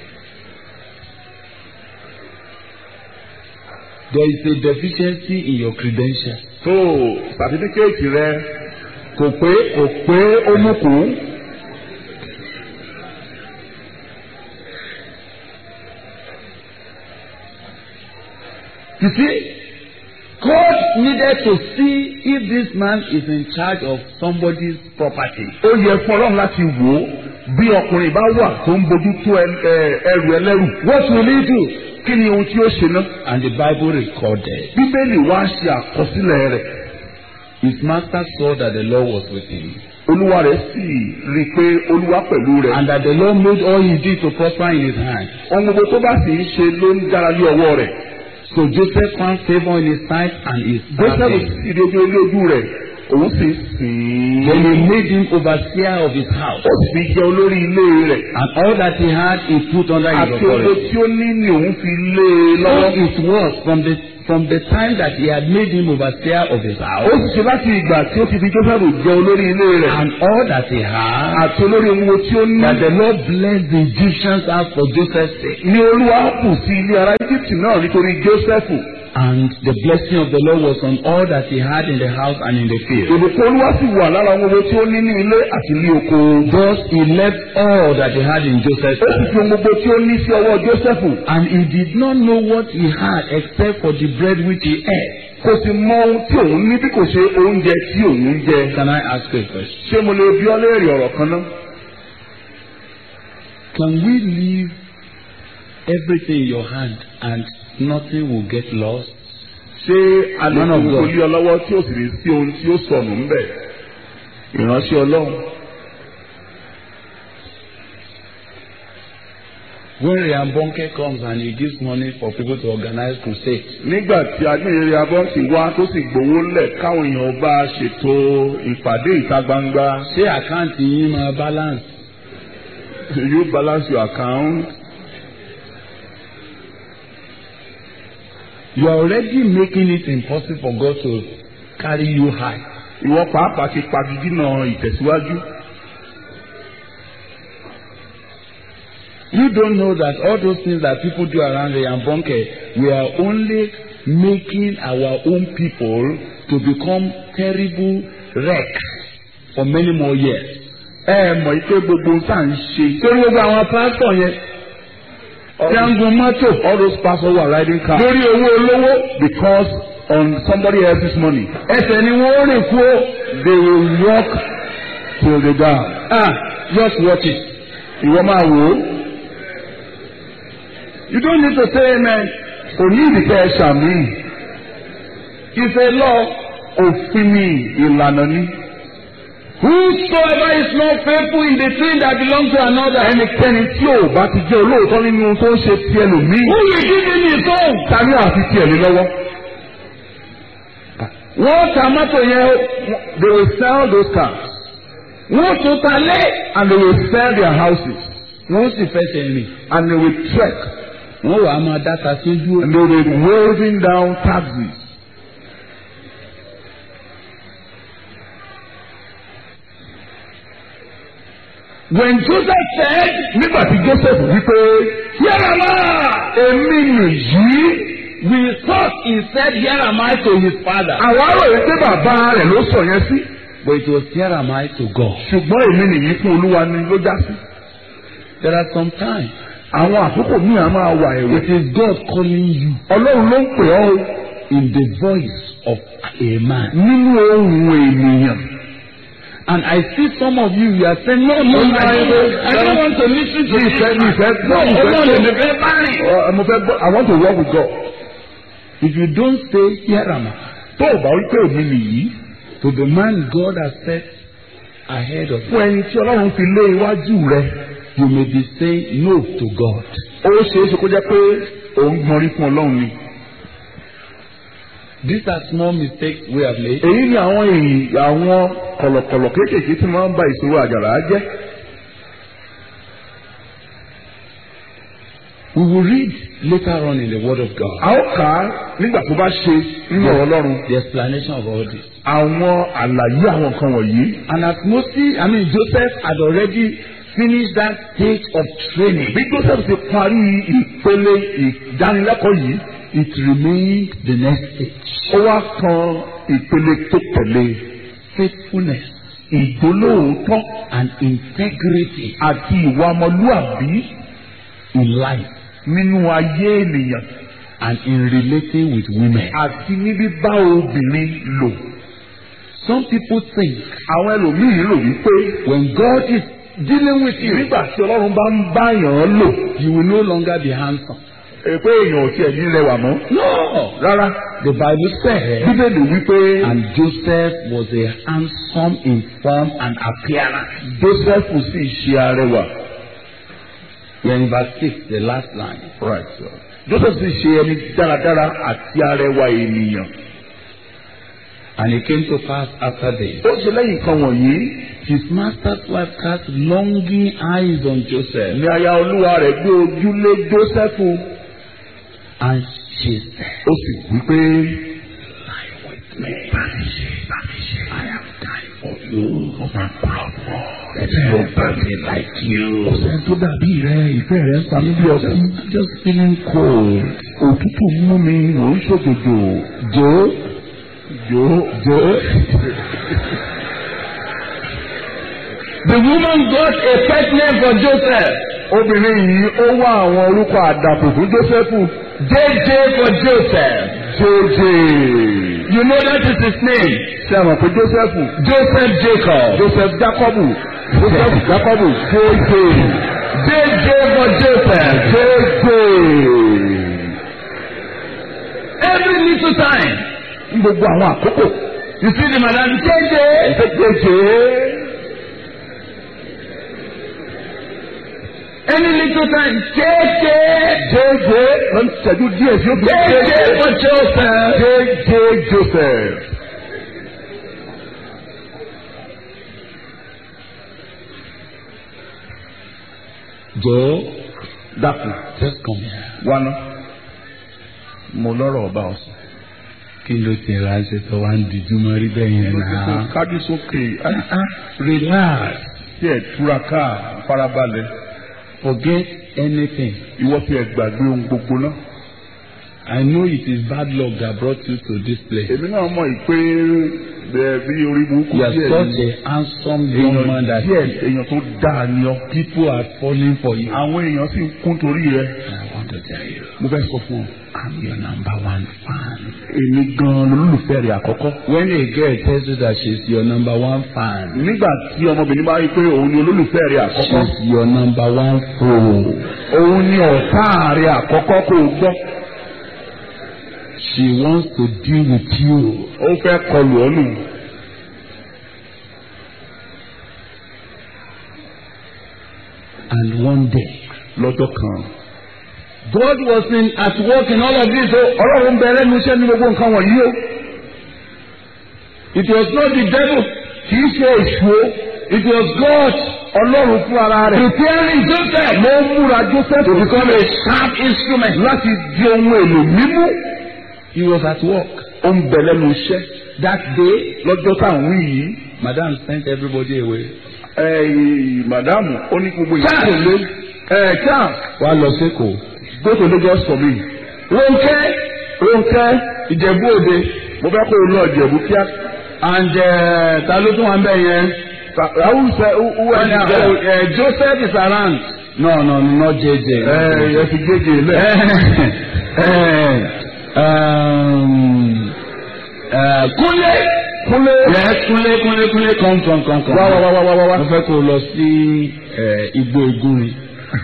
There is a deficiency in your credentials. tó sàtífíkẹ́ẹ̀tì rẹ kò pé kò pé ó mú kú. You see, God needed to see if this man is in charge of somebody's property. ó yẹ fún ọlọ́run láti wò ó bí ọkùnrin bá wà tó ń bójútó ẹ- ẹ- ẹrù ẹlẹ́rù. What will he do? kí ni ohun tí ó ṣe ná. And the Bible recorded. bíbélì wá ṣe àkọsílẹ̀ rẹ̀. His master saw that the Lord was with him. olúwa rẹ̀ sì rí i pé olúwa pẹ̀lú rẹ̀. And that the Lord made all he did to prosper in his hand. ohun gbogbo tó bá sì ń ṣe ló ń dára lé ọwọ́ rẹ̀. So Joseph found favor in his sight and his joseph served him. sì rí ojú ilé ojú rẹ̀ òun sì sìn Then he ín made him overseer of his house. ó sì fi jẹ olórí ilé rẹ̀ And all that he had, he put under his àti owó authority. tí ó ní ni òun fi lé e So lọ́wọ́. it was from the from the time that he had made him overseer of his ó house, sì ṣe láti ìgbà tí ó ti fi Jósẹ́fù jẹ olórí ilé rẹ̀ and all that he had, àti olórí owó tí ó ní. that the Lord blessed the Egyptians out for Joseph's sake. ní olúwa kù sí ilé ará Íjíbítì náà nítorí Jósẹ́fù. And the blessing of the Lord was on all that he had in the house and in the field. ìbùkún olúwa sì wà lára ohun owó tí ó ní ní ilé àti ní oko. Thus he left all that he had in Joseph's ó sì house. fi ohun gbogbo tí ó ní sí ọwọ́ Jósẹ́fù. And he did not know what he had except for the bread which he ate. kò sì mọ ohun tí òun ní bí kò ṣe oúnjẹ tí òun ń jẹ. Can I ask you a question? ṣé mo lè bi ọ́ léèrè ọ̀rọ̀ kan náà? Can we leave everything in your hand and nothing will get lost? ṣé a lè Man fi of gbogbo God. lé ọ lọ́wọ́ tí ó sì lè sí ohun tí ó sọnù ń bẹ̀? ìránṣẹ́ ọlọ́run. When Riambonke comes and he gives money for people to organize crusade, nígbà tí agbẹ́yẹrẹ abọ́ǹtì wá tó sì gbowó lẹ̀ káwọn èèyàn bá ṣètò ìpàdé ìta gbangba ṣé àkáǹtì yín máa balance? you balance your account. You are already making it impossible for God to carry you high. ìwọ pàápàá ti pagidínà ìtẹ̀síwájú. You don't know that all those things that people do around Riambonke, we are only making our own people to become terrible wrecks for many more years. ẹ mọ̀ ike gbogbo tá à ń ṣe. Torí gbogbo àwọn pásítọ̀ yẹn tí a ń gun mọ́tò all those pastors who are riding cars lórí owó olówó because on somebody else's money ẹsẹ̀ ni wọ́n rìn kú ó. they will walk till they die. Ah, just watch it. ìwọ máa wò ó. You don't need to say amen. kò ní ìdíkẹ́ ẹ ṣàmì. It's a law. òfin ni ìlànà ni. Whosoever is not faithful in the thing that belongs to another, ẹnikẹ́ni tí ò bá ti jẹ́ olóòótọ́ nínú ohun tó ń ṣe ti ẹlòmíì. who will give him his own? ta ni àfi tiẹ̀ lé lọ́wọ́. Wọ́n ta mọ́tò yẹn o. they will sell those cars Wọ́n tún ta lé. and they will sell their houses Wọ́n sì fẹsẹ̀ rìn. and they will trek Wọ́n wàá máa dáta sójú. and they will be waving down taxis. When Joseph said, nígbà tí Joseph wípé Here am I, èmi nìyí we thought he said, Here am I to his father. àwa rò yí pé bàbá rẹ̀ ló sọ yẹn sí But it was, Here am I to God. ṣùgbọ́n èmi nìyí fún olúwa ni ló já sí. There are some times àwọn àkókò míì á máa wà ẹ̀wẹ̀. it is God calling you ọlọ́run ló ń pè ọ́ o in the voice of a man. nínú ohùn ènìyàn. And I see some of you, you are saying, No, no, I don't, I don't want to listen to Mi this. ìfẹ́ mi ìfẹ́ No, gbọ́ mi hold on, ìfẹ́ let me get married. gbọ́. mo fẹ́ gbọ́ I want to work with God. If you don't say, Here am I, tó o bá wí pé èmi nìyí to the man God has set ahead of you, fún ẹni tí ọlọ́run fi lé iwájú rẹ you may be saying no to God. ó ṣeé ṣe kó jẹ́ pé òun gbọ́nrí fún ọlọ́run ni. These are small mistakes we have made. èyí ni àwọn èyí àwọn kọ̀lọ̀kọ̀lọ̀ kéékèèké tí máa ń ba ìṣòro àjàrà jẹ́. We will read later on in the Word of God a ó kà á nígbà tó bá ṣe nínú ọ̀rọ̀ ọlọ́run the explanation of all this. àwọn àlàyé àwọn nǹkan wọ̀nyí. And as Moses, I mean Joseph had already finished that stage of training, bí Joseph ti parí ìpele ìdánilẹ́kọ̀ọ́ yìí it remained the next stage. ó wá kan ìpele tó tẹ̀lé Faithfulness ìgbólóòótọ́ and integrity àti ìwà ọmọlúàbí in life nínú ayé ènìyàn and in relating with women. àti ní bíbá obìnrin lò. Some people think àwọn ẹlòmíín rò wípé when God is dealing with you, nígbà tí ọlọ́run bá ń bá yàn lò you will no longer be handsome. ẹ pé èèyàn ò tiẹ̀ ní rẹwà mọ́. No. rárá The Bible says, bíbélì wípé and Joseph was a handsome in form and appearance. Joseph sì ṣe arẹwà. We're in verse 6, the last line. Right, sir. Joseph sì ṣe ẹni dáradára àti arẹwà ènìyàn. And it came to pass after this. ó ṣe lẹ́yìn nǹkan wọ̀nyí His master's wife cast longing eyes on Joseph. ní aya olúwa rẹ̀ gbé ojú lé Jósẹ́fù And she said, ó sì wí pé Lie with me. I have time for you. There's nobody like you. ọ̀sẹ̀ tó dàbí rẹ ìfẹ́ rẹ ń sami bí ọtí I'm just feeling cold. òtútù mú mi mò ń ṣòjòjò jò jò jò. The woman got a pet name for Joseph. obìnrin yìí ó wá àwọn orúkọ àdàpọ̀ fún Jósẹ́fù JJ for Joseph. jèjè You know that is his name. ṣe àmọ̀ pé Jósẹ́fù Joseph Jacob. Joseph Jacobu Joseph Jacobu jèjè JJ for Joseph. jèjè Every little time. ní gbogbo àwọn àkókò You see the madam JJ. jèjè Any little time. JJ. jèjè lọ́n ṣẹ́jú díẹ̀ sí òkè JJ for Joseph. jèjè Joseph. Joe, dákun just come here. wá ná mo lọ́rọ̀ ọba ọ̀sán. Kí ló ti ránṣẹ́ tó wá ń dijú mọ́ rí bẹ́ẹ̀ yẹn náà? kájú sókè Relax. tí ẹ túraká farabalẹ̀ Forget anything. ìwọ tí ẹ gbàgbé ohun gbogbo náà. I know it is bad luck that brought you to this place. èmi náà mọ̀ yìí pé bẹ́ẹ̀ bí orí burúkú You are díẹ̀ such ni a handsome young man èèyàn that díẹ̀ èèyàn tó dáa ni ọ. people are falling for you. àwọn èèyàn sì ń kún torí rẹ. I want to tell you, mo fẹ́ sọ fún ọ. I'm your number one fan. èmi gan-an lolólùfẹ́ rẹ̀ àkọ́kọ́. When a girl tells you that she's your number one fan, nígbà tí ọmọbìnrin bá rí i pé òun ni olólùfẹ́ rẹ̀ àkọ́kọ́. she's your number one foe. òun ni ọ̀tá rẹ̀ àkọ́kọ́ kó o gbọ́. She wants to deal with you. ó fẹ́ kọlù ọ́ nù. And one day, lọ́jọ́ kan. God was in, at work in all of this. So ọlọ́run bẹ lẹ́nu iṣẹ́ ní gbogbo nǹkan wọ̀nyí o. it was not the devil. kì í ṣe èṣù o. It was God ọlọ́run fún ara rẹ̀. preparing Joseph ló ń múra Joseph to become a sharp instrument. láti di ohun èlò mímú. He was at work. ó ń bẹ lẹ́nu iṣẹ́. That day, lọ́jọ́ tá à ń wí yìí. Madam sent everybody away. ẹ màdámù ó ní gbogbo ìyá tó lé. ẹ chance Wá lọ sékòó. go to Lagos for me. Ronke Rónkẹ́ Ìjẹ̀bú Òde mo fẹ́ kó o lọ Ìjẹ̀bú kíá. and uh, ta ló tún wà ń bẹ̀ yẹn? àwùjọ owó And, ẹni uh, bẹ́ẹ̀. uh, Joseph is around. No, no, not JJ. ẹ ẹ fi gègé lẹ̀. um, uh, Kúnlé. Kúnlé. Yes, Kúnlé, Kúnlé, Kúnlé, come, come, come, come. wá wá wá wá wá wá. Mo fẹ́ kó o lọ sí eh, Igbó Igúnrin.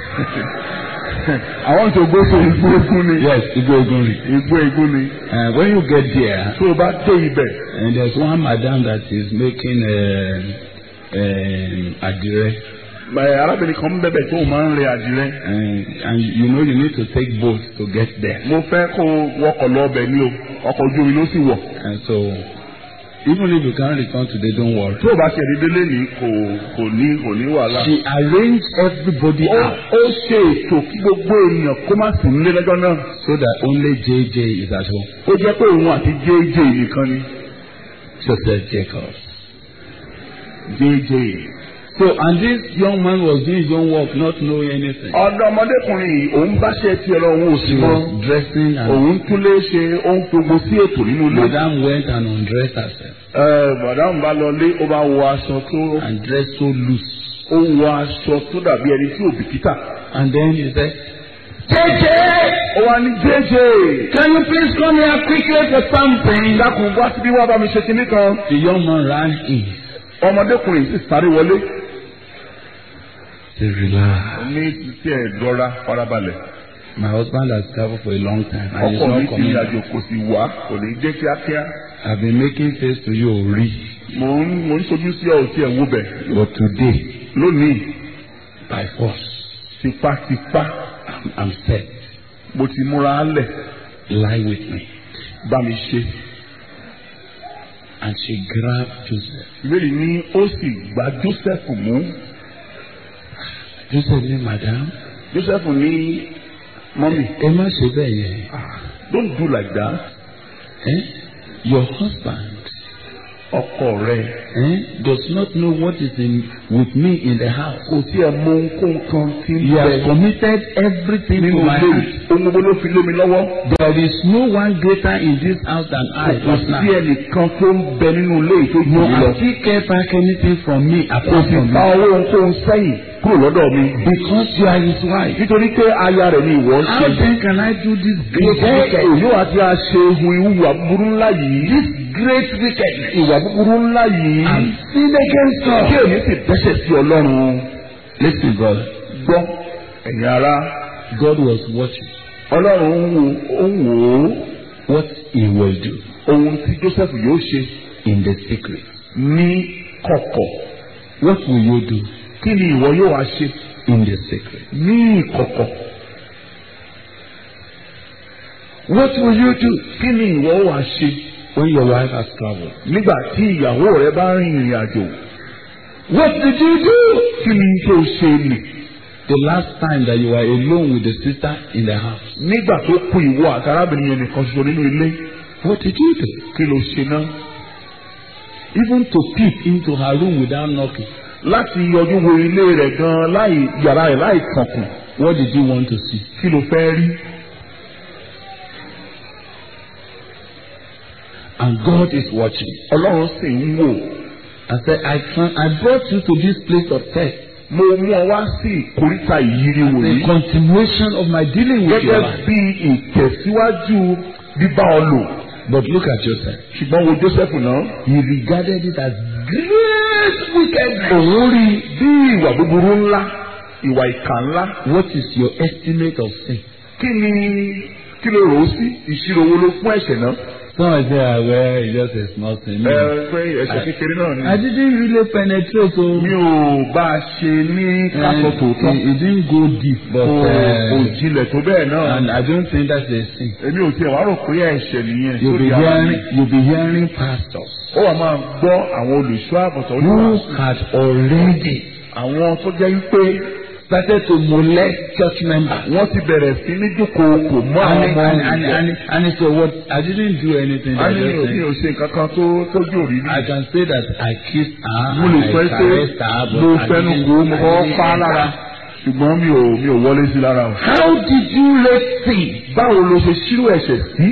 àwọn tó gbé so igbó egun ni. Yes, Igbó Igúnrin. igbó egun ni. Uh, when you get there, tó o bá dé ibẹ̀. and there's one madam that is making um, um, adire. ẹ arábìnrin kan ń bẹ̀bẹ̀ tó o máa ń rẹ àdìrẹ. And, and you know you need to take boat to get there. mo fẹ́ kó o wọkọ̀ lọ ọbẹ̀ ní o ọkọ̀ ojú omi ló sì wọ̀. And so, even if you can't return today, don't worry. tó o bá ṣe dédé lẹ́nìí kò kò ní kò ní wàhálà. She arranged everybody ó out ó ṣe ètò kí gbogbo èèyàn kó má sì nílé lọ́jọ́ náà. so that only JJ is at home. ó jẹ́ pé òun àti jj nìkan ni. Joseph Jacobs. jj. So, and this young man was doing his own work, not knowing anything. ọ̀dọ́mọdékùnrin yìí òun bá ṣe tiẹ̀ lọ òun ò sí She mọ́. was dressing and òun tún lé ṣe ohun gbogbo sí ètò nínú ilé. Madam went and undressed herself ẹ màdàmú bá lọ lé ó bá wọ aṣọ tó and dressed so loose. ó wọ aṣọ tó dàbí ẹni tí ò bìkítà. And then he said, JJ, ó wá ní jj. can you please come here quickly for something? dákun wá síbí wá bá mi ṣe kinní kan. The young man ran in. ọmọdékùnrin yìí sì sáré wọlé. Say, relax. ní títí ẹ̀ dọ́ra farabalẹ̀. My husband has traveled for a long time and he's ọkọ mi not ti coming. rìn àjò kò sì wá kò ní jẹ́ kíákíá. I've been making face to you already. mò ń mò ń sojú sí ọ tí ẹ̀ wó bẹ̀. But today, lónìí by force, tipátipá I'm, I'm set. mo ti múra lẹ̀ Lie with me. bá mi ṣe. and she grabbed Joseph. ìbéèrè ní ó sì gba Joseph mú Joseph ní madam Joseph ní mọ́mì ẹ má ṣe bẹ́ẹ̀ yẹn. ah, don't do like that Eh? Your husband ọkọ rẹ eh, does not know what is in with me in the house. kò tí ẹ mọ ohunkóhun kan tí ń He has bẹ committed everything nínú to my ilé hand. yìí ohun gbogbo ló fi lé mi lọ́wọ́ There is no one greater in this house than I kò right now. sí ẹnìkan tó ń bẹ nínú ilé yìí tó jù No, mí lọ I still can't pack anything from me kò apart sì from ta you. owó ohunkóhun sẹ́yìn kúrò lọ́dọ̀ mi Because you are his wife. nítorí pé aya rẹ̀ ni ìwọ ń How ṣe then can I do this great ǹjẹ́ wicked? èyí wà tí a ṣe hu ìwà búburú ńlá yìí This great wickedness. ìwà búburú ńlá yìí And sin against kí God. èmi sì dẹ́ṣẹ̀ sí ọlọ́run Listen, brother. gbọ́ ẹ̀yin ará God was watching ọlọ́run ń wo ó ń wò ó what he will do ohun tí Joseph yóò ṣe in the secret. ní kọ̀kọ̀ What will you do kí ni ìwọ yóò wá ṣe in the secret? ní ìkọ̀kọ̀ What will you do kí ni ìwọ wá ṣe when your wife has traveled? nígbà tí ìyàwó rẹ bá rin ìrìn àjò What did you do kí ni tó ṣe nì the last time that you were alone with the sister in the house? nígbà tó kù ìwọ àti arábìnrin yẹn nìkan ṣoṣo nínú ilé What did you do? kí ló ṣe náà Even to peep into her room without knocking. láti yọjú wo ilé rẹ̀ gan láì yàrá rẹ̀ láì kànkùn What did you want to see? kí ló fẹ́ rí And God is watching. ọlọ́run sì ń wò I said, I can I brought you to this place of test. mo mú ọ wá sí ìkóríta ìyírí wò The yìí continuation of my dealing with your gẹ́gẹ́ life. bí ìtẹ̀síwájú bíbá ọ lò But look at Joseph. ṣùgbọ́n wo Joseph náà He regarded it as great wickedness. òun rí i bí ìwà búburú ńlá ìwà ìkà ńlá What is your estimate of sin? kí ni kí ló rò ó sí ìṣirò wo ló fún ẹ̀ṣẹ̀ náà Some say, ah, well, it's just a small thing. ẹ No. pé ẹ̀ṣẹ̀ kékeré náà ni I didn't really penetrate, so mi ò bá a ṣe ní kásọ̀ tòótọ́ it, it didn't go deep, but kò kò uh, jinlẹ̀ tó bẹ́ẹ̀ náà and I don't think that's a sin. èmi ò tiẹ̀ wá rò pé ẹ̀ṣẹ̀ nìyẹn You'll be sórí ara mi. hearing, you'll be hearing pastors ó wà máa gbọ́ àwọn olùṣọ́ àbọ̀tọ̀ who oníwàásù had already àwọn tó jẹ́ wípé started to molest church members. wọ́n ti bẹ̀rẹ̀ sí ní dúnkòokò mọ́ And, àwọn ọmọ and, and, ìjọ. and, and he said, what? I didn't do anything. a I, ní just òbí said, ò ṣe nǹkan kan tó tójú òrìrì. I can say that I kissed her, mo lè I sọ pé caressed her, but mo I fẹnu didn't, kò mo I kọ́ didn't pa á lára enter. ṣùgbọ́n mi ò mi ò wọlé sí lára o. How did you rate sin? báwo ló ṣe ṣírò ẹ̀ṣẹ̀ sí?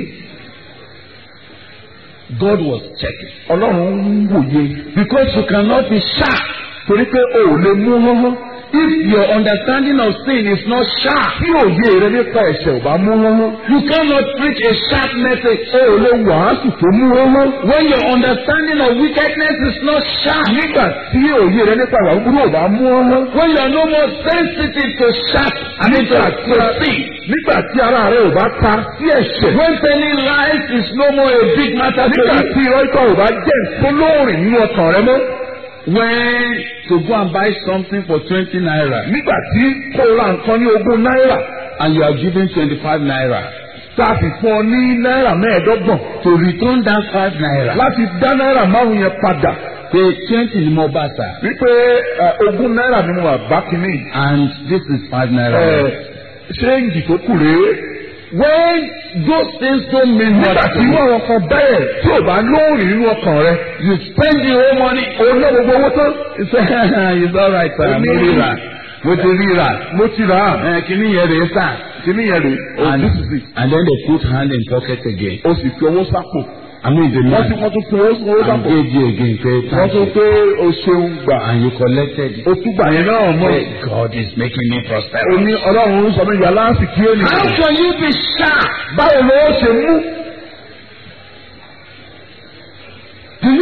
God was checking. ọlọ́run ń wòye Because you cannot be sharp. torí pé o ò lè mú hánhán If your understanding of sin is not sharp, tí òye rẹ nípa ẹ̀ṣẹ̀ ò bá mú hánhán you cannot preach a sharp message. o ò lè wàásù tó mú hánhán. When your understanding of wickedness is not sharp, nígbà tí òye rẹ nípa ìwà búburú ò bá mú hánhán. when you are no more sensitive to sharp, I mean to, to sin, nígbà tí ara rẹ ò bá ta sí ẹ̀ṣẹ̀. when telling lies is no more a big matter to nígbà you, tí irọ́ ikọ̀ ò bá jẹ́ nǹkan lóòrìn nínú ọkàn rẹ mọ́. when to go and buy something for twenty naira nígbà tí kó o ra nǹkan ní ogún náírà and you are giving twenty-five naira tá a sì fún ọ ní náírà mẹ́ẹ̀ẹ́dọ́gbọ̀n to return that five naira, láti dá náírà márùn yẹn padà pay twenty ni mo bá sà wípé ẹ, ogún náírà ni mo wà bá kínní and this is five naira. ẹ ṣéǹjì tó kù rèé. When those things don't mean nígbà much to tí you, wọ́n kan bẹ́ẹ̀ tí ò bá lóòrìn nínú ọkàn rẹ you spend the whole money. o ná gbogbo owó tán. It's, it's all right, sir. Mo ríra. Mo ti ríra. mo ti rà á Ẹ kìíní yẹn rèé sà. kínní yẹn rèé o And, this is it and then they put hand in pocket again. o sì fi owó sápò I mean the wọ́n ti man wọ́n tún fi owó owó and sápò gave you again pay wọ́n thank tún you. pé o ṣeun gbà And you collected it. o tún gbà yẹn náà mọ́ Say, God is making me o prosperous. ní ọlọ́run ń sọ mí yàrá àsìkí How ènìyàn can you be sharp? báwo ló ṣe mú Do you know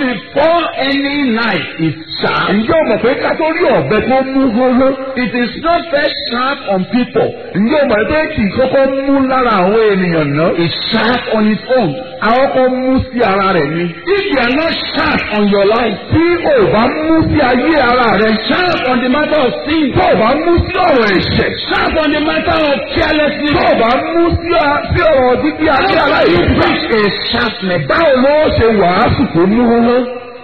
before any knife is sharp, ǹjẹ́ o mọ̀ pé ká tó rí ọ̀bẹ tó mú hóhó it is not first sharp on people. ǹjẹ́ o mọ̀ pé kì í kọ́kọ́ mú lára àwọn ènìyàn náà It's sharp on its own. àwọn kan mú sí ara rẹ̀ ni. If you are not sharp on your life, tí o bá mú sí ayé ara rẹ̀ sharp on the matter of sin, tó o bá mú sí ọ̀rọ̀ ẹ̀ṣẹ̀ sharp on the matter of carelessness, tó o bá mú sí a- sí ọ̀rọ̀ dídí ayé how do you aláìsí. preach a sharpness? báwo ló ṣe wàásù tó mú hóhó.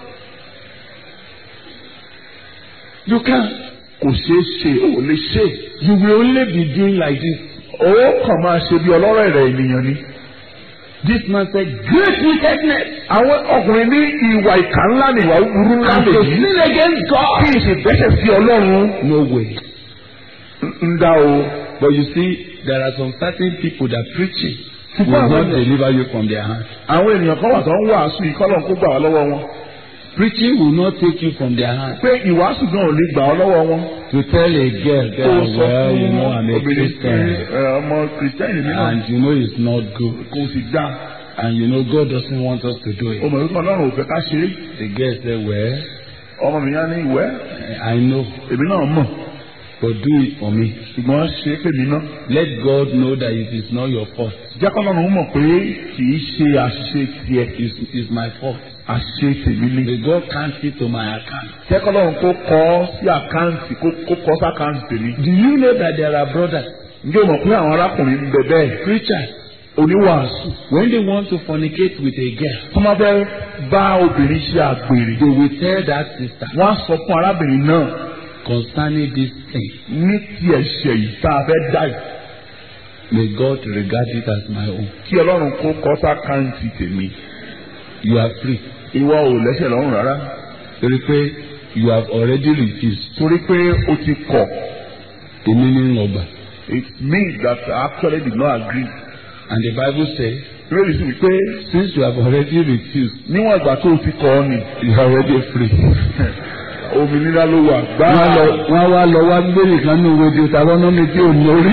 You can't. kò ṣeé ṣe ò lè ṣe. You will only be doing like this. ó kàn máa ṣe bí ọlọ́rọ̀ ẹ̀rẹ̀ ènìyàn ni. This man said, great wickedness àwọn ọkùnrin ní ìwà ìkà ńlá ni ìwà búburú ńlá and lè to yí. sin against kí God. n ṣe dẹ́ṣẹ̀ sí ọlọ́run No way. ń dá o. But you see, there are some certain people that preaching will Ṣùgbọ́n not àwọn- deliver you from their hand. àwọn ènìyàn kan wà tó ń wàásù ìkọlọ̀ kó gbà wá lọ́wọ́ wọn. Preaching will not take you from their hand. pé ìwàásù gan ò lè gbà ọ́ lọ́wọ́ wọn. To tell a girl, kó o girl sọ well, you fún know, I'm a obìnrin pé Christian, ẹ, ọmọ kìrìsìtẹ́nì mi náà and you know it's not good, kò sì dá. and you know God doesn't want us to do it. ọmọ ìlú kan lọ́rùn ò fẹ́ ká ṣeré. The girl said, well, ọmọ mi yá ní ìwẹ́ I know, èmi náà mọ̀ but do it for me. ṣùgbọ́n ṣe é pèmí náà. Let God know that it is not your fault. jẹ́ kọ́ lọ́rùn mọ̀ pé kì í ṣe àṣìṣe tiẹ̀ It's, it's my fault. àṣìṣe tèmi ni. May God count it to my account. jẹ́ kọ́ lọ́rùn kó kọ́ sí àkáǹtì kó kó kọ́ sí àkáǹtì tèmi. Do you know that there are brothers, ǹjẹ́ o mọ̀ pé àwọn arákùnrin ń bẹ bẹ́ẹ̀ preachers, oníwàásù when they want to fornicate with a girl, tó máa fẹ́ bá obìnrin ṣe àgbèrè. they will tell that sister wọ́n á sọ fún arábìnrin náà concerning this thing. ní ti ẹ̀ṣẹ̀ yìí tá a fẹ́ dá yìí May God regard it as my own. kí ọlọ́run kó kọ́ sí àkáǹtì tèmi. You are free. ìwọ ò lẹ́sẹ̀ lọ́rùn rárá Torí pé you have already refused. torí pé o ti kọ̀ The meaning of that. it means that I actually did not agree. And the Bible says, lórí sí wípé since you have already refused, níwọ̀n ìgbà tó o ti kọ̀ ọ́ ni you are already free. òmìnira ló wà Wọ́n gbáà. lọ wọ́n wá lọ wá gbé nìkan ní ìwé Deuteronomy tí ò lórí.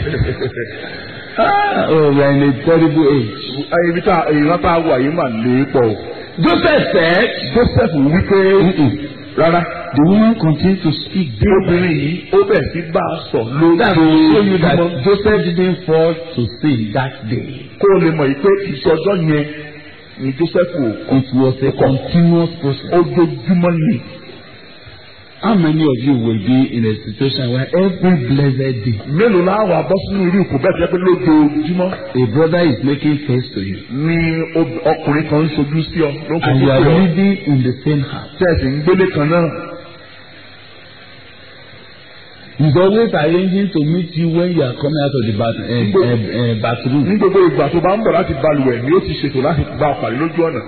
Ah, Oh, we are in a terrible age. ibi tá ìran tá a wà yìí mà lè pọ̀ o. Joseph said, Joseph wípé rárá the woman continued to speak bí obìnrin yìí ó bẹ̀ sí bá a sọ lórí That will show you that lójoojúmọ́. Joseph didn't fall to sin that day. kó o lè mọ̀ yìí pé ìṣọjọ́ yẹn ni Joseph ò kọ́ It was a continuous process. ojoojúmọ́ ni. How many of you will be in a situation where every blessed day mélòó la wà bọ́ sínú irú ìkó bẹ́ẹ̀ tó yẹ pé lójoojúmọ́ a brother is making face to you ni ob- ọkùnrin kan ń ṣojú sí ọ ló ń and fojú you are sí ọ living in the same house? tẹ̀sí ń gbélé kan náà. He's always arranging to meet you when you are coming out of the bath, uh, uh, uh, bathroom. ní gbogbo ìgbà tó bá ń bọ̀ láti balùwẹ̀ ni ó ti ṣètò láti bá ọ pàdé lójú ọ̀nà.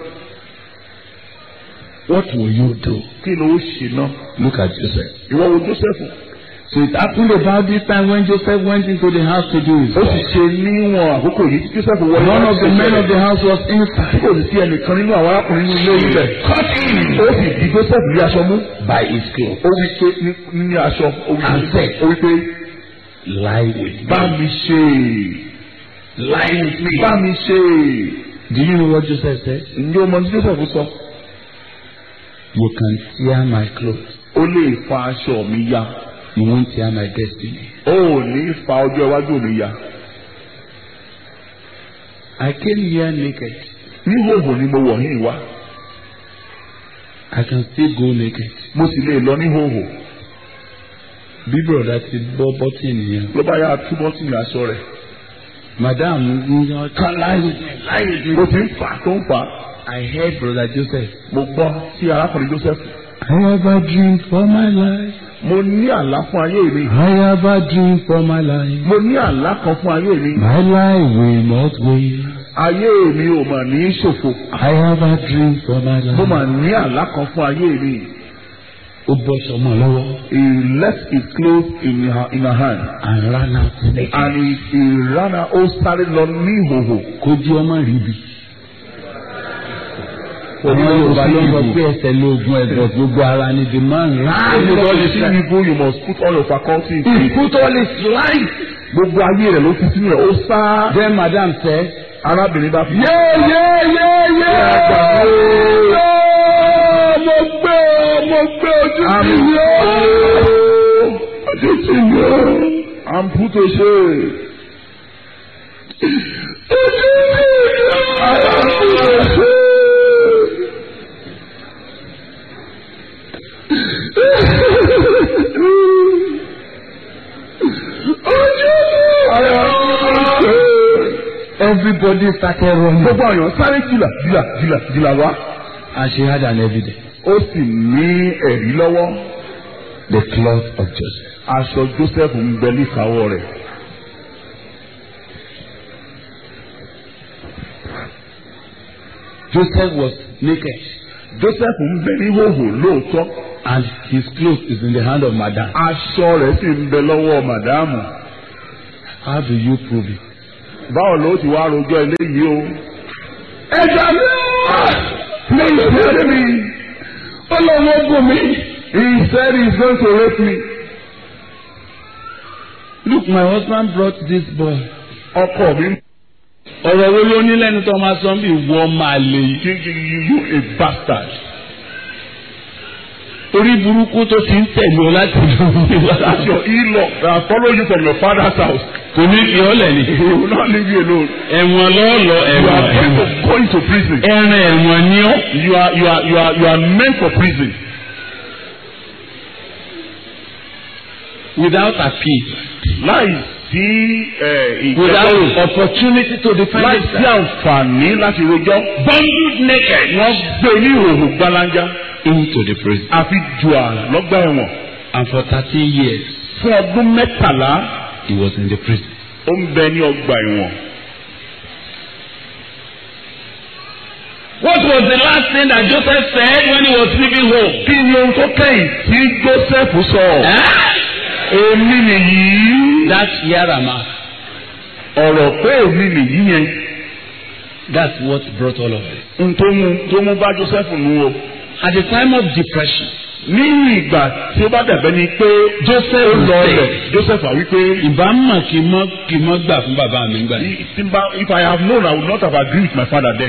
What will you do? kí ló ó ṣe náà. Look at Joseph. ìwọ wo Joseph So it happened about this time when Joseph went into the house to do his ó sì work. ṣe níwọ̀n àkókò yìí tí Joseph wọ None of the men of the house was tí inside. kò sì sí ẹnìkan nínú àwọn arákùnrin nínú ilé ibẹ̀. Cut him ó sì di Joseph ní aṣọ mú. by his clothes. ó wí pé ní- ní aṣọ ó wí And pé said, ó wí pé Lie with bá me. mi ṣe Lie with me. bá mi ṣe. Do you know what Joseph said? ǹjẹ́ o mọ ní Joseph sọ? You can tear my clothes. ó lè fa aṣọ mi ya. You won't tear my destiny. ó ò ní fa ọjọ́ iwájú mi ya. I came here naked. ní hòhò ni mo wọ̀ yín wá. I can still go naked. mo sì lè lọ ní hòhò. Bí bọ̀dá ti bọ́ bọ́tì nìyẹn. ló bá yá túbọ̀ sí ní aṣọ rẹ̀. Madam ń yan kan lie with me. Lie with me. ó ti ń fà tó ń fà. I heard brother Joseph. mo gbọ́ sí arákùnrin Joseph. I have a dream for my life. mo ní àlá fún ayé mi. I have a dream for my life. mo ní àlá kan fún ayé mi. My life will not wait. ayé mi ò mà ní ṣòfò. I have a dream for my life. mo mà ní àlá kan fún ayé mi. Ó bọ́ sọmọ lọ́wọ́ he left his clothes in her in her hand. and ran out naked. and he, he ran out ó sáré lọ ní ìhòhò. Kó jí ọmọ rí bi. Àwọn Yorùbá ló ń sọ pé ẹsẹ̀ lóògùn ẹ̀dọ̀ gbogbo ara ni the man ran. If you want to see evil, you must put all your faculty in He it. put all his life. Gbogbo ayé rẹ̀ ló fi sínú rẹ̀, ó sá. Then madam said, Arábìnrin bá fi. yé yé yé yé. mo gbé ọ mo gbé ojú sí mi ó ojú sí mi ó I'm put to shame. ojú sí mi ó I am put to shame. Everybody started running. Gbogbo àyàn sáré jìlà jìlà jìlà jìlà wá. And she had an evidence. Ó sì ní ẹ̀rí lọ́wọ́. The cloth of Joseph. Aṣọ Joseph ń bẹ níkàáwọ́ rẹ̀. Joseph was naked. Joseph ń bẹ ní hòhò lóòótọ́. And his clothes is in the hand of Madam. Aṣọ rẹ̀ sì ń bẹ lọ́wọ́ màdáàmù. How do you prove it? Báwo ló ti wá rojọ́ eléyìí o? Ẹja mi ò! Please help me! Ó lọ wọ́n gùn mí. He said he is going to rape me. Look, my husband brought this boy. Ọkọ mi Ọ̀rọ̀ wo ló ní lẹ́nu tó máa sọ bí wọ́n máa lè yí? kí you you a bastard. Orí burúkú tó ti ń tẹ̀lé ọ láti That's your in-law that follow you from your father's house. Kò ní fi ọ́lẹ̀ ni. He will not leave you alone. Ẹ̀wọ̀n lọ́ọ̀lọ́ You ẹ̀wọ̀n are going ẹ̀wọ̀n. to go into prison. Ẹran ẹ̀wọ̀n ni ọ́. You are you are you are you are meant for prison. Without appeal. Láì sí Without ìjẹ́jọ́ opportunity to defend láì sí himself. àǹfààní láti rojọ́. Bundled naked. Wọ́n gbé ní ìhòòhò gbalanja. Into the prison. Àfi jù à lọ́gbà ẹ̀wọ̀n. And for thirteen years Fún ọdún mẹ́tàlá he was in the prison. ó ń bẹ ní ọgbà ẹ̀wọ̀n. What was the last thing that Joseph said when he was leaving home? Kí ni ohun tó kẹ́yìn tí Joseph sọ? Èmi nìyí. That's Yarama. Ọ̀rọ̀ pé èmi nìyí yẹn. That's what brought all of this. N tó mú tó mú bá Joseph nù o. At the time of depression, Ní ìgbà tí ó bá dàbẹ́ ni pé Joseph ó lọ said, rẹ̀ Joseph wá wípé ìbámu kì í mọ́ kì í mọ́ gbà fún bàbá mi gbà yìí. tí n bá if I have known I would not have agreed with my father then.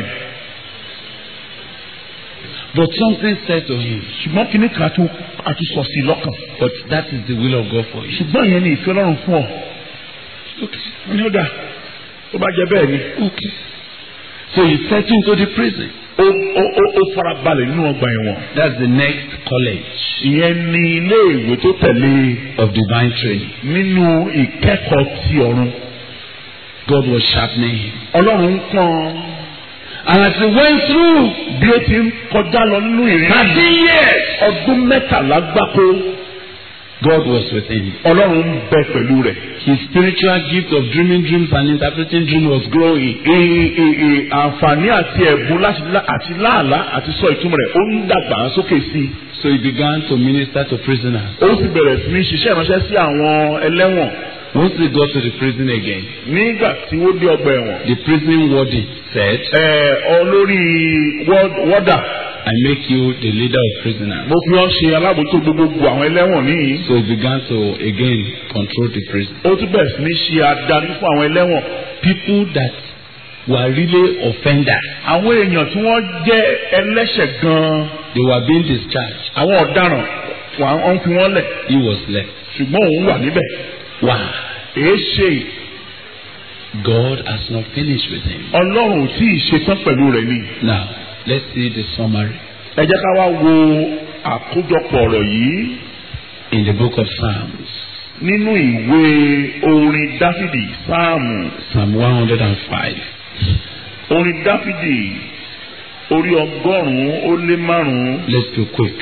But something said to him, Ṣùgbọ́n kíní kan tó àtúnṣọ sí i lọ́kàn. but that is the will of God for you. Ṣùgbọ́n ìyẹn ni ìfẹ́ Ọlọ́run fún ọ. Okay. Ní ó dà tó bá jẹ bẹ́ẹ̀ ni. Okay. So he set into the prison. Ó ó ó ó fara balẹ̀ nínú ọgbà ẹ̀wọ̀n. That's the next college Ìyẹn ni ilé ìwé tó tẹ̀lé of divine training. nínú ìkẹ́kọ̀ọ́ ti ọ̀run. God was sharpening him. Ọlọ́run ń pọ́n And as he went through bí ó ti ń kọjá lọ nínú ìrìn thirteen years, ọdún mẹ́tàlá gbáko. God was with him. Ọlọ́run ń bẹ pẹ̀lú rẹ̀. His spiritual gift of dreaming dreams and interpreting dreams was growing. Ee ee ee àǹfààní àti ẹ̀bùn láti lá- àti láàlá àti sọ ìtumọ̀ rẹ̀ ó ń dàgbà sókè sí i. So he began to minister to prisoners. Ó sì bẹ̀rẹ̀ sí ní ṣiṣẹ́ ìránṣẹ́ sí àwọn ẹlẹ́wọ̀n. Once he got to the prison again, Nígbà tí ó dé ọgbà ẹ̀wọ̀n. the prison warden said, Ẹ olórí wọ́d- wọ́dà I make you the leader of prisoners. mo fi ọ́ ṣe alábòójútó gbogbogbò àwọn ẹlẹ́wọ̀n níyì. So he began to again control the prison. Ó tún bẹ̀rẹ̀ sí ní ṣe adarí fún àwọn ẹlẹ́wọ̀n. People that were really offenders, Àwọn èèyàn tí wọ́n jẹ́ ẹlẹ́ṣẹ̀ gan-an. they were being discharged. Àwọn ọ̀daràn wọ́n ń fi wọ́n lẹ̀. He was left. Ṣùgbọ́n òun wà níbẹ̀. Why? Èé ṣe God has not finished with him. Ọlọ́run ò tí ì ṣetán pẹ̀lú rẹ̀ ni. Now, let's see the summary ẹ jẹ́ ká wá wo àkójọpọ̀ ọ̀rọ̀ yìí in the book of Psalms, nínú ìwé orin dáfídì sáàmù Psalm 105. orin dáfídì orí ọgọ́rùn-ún ó lé márùn-ún Let's be quick.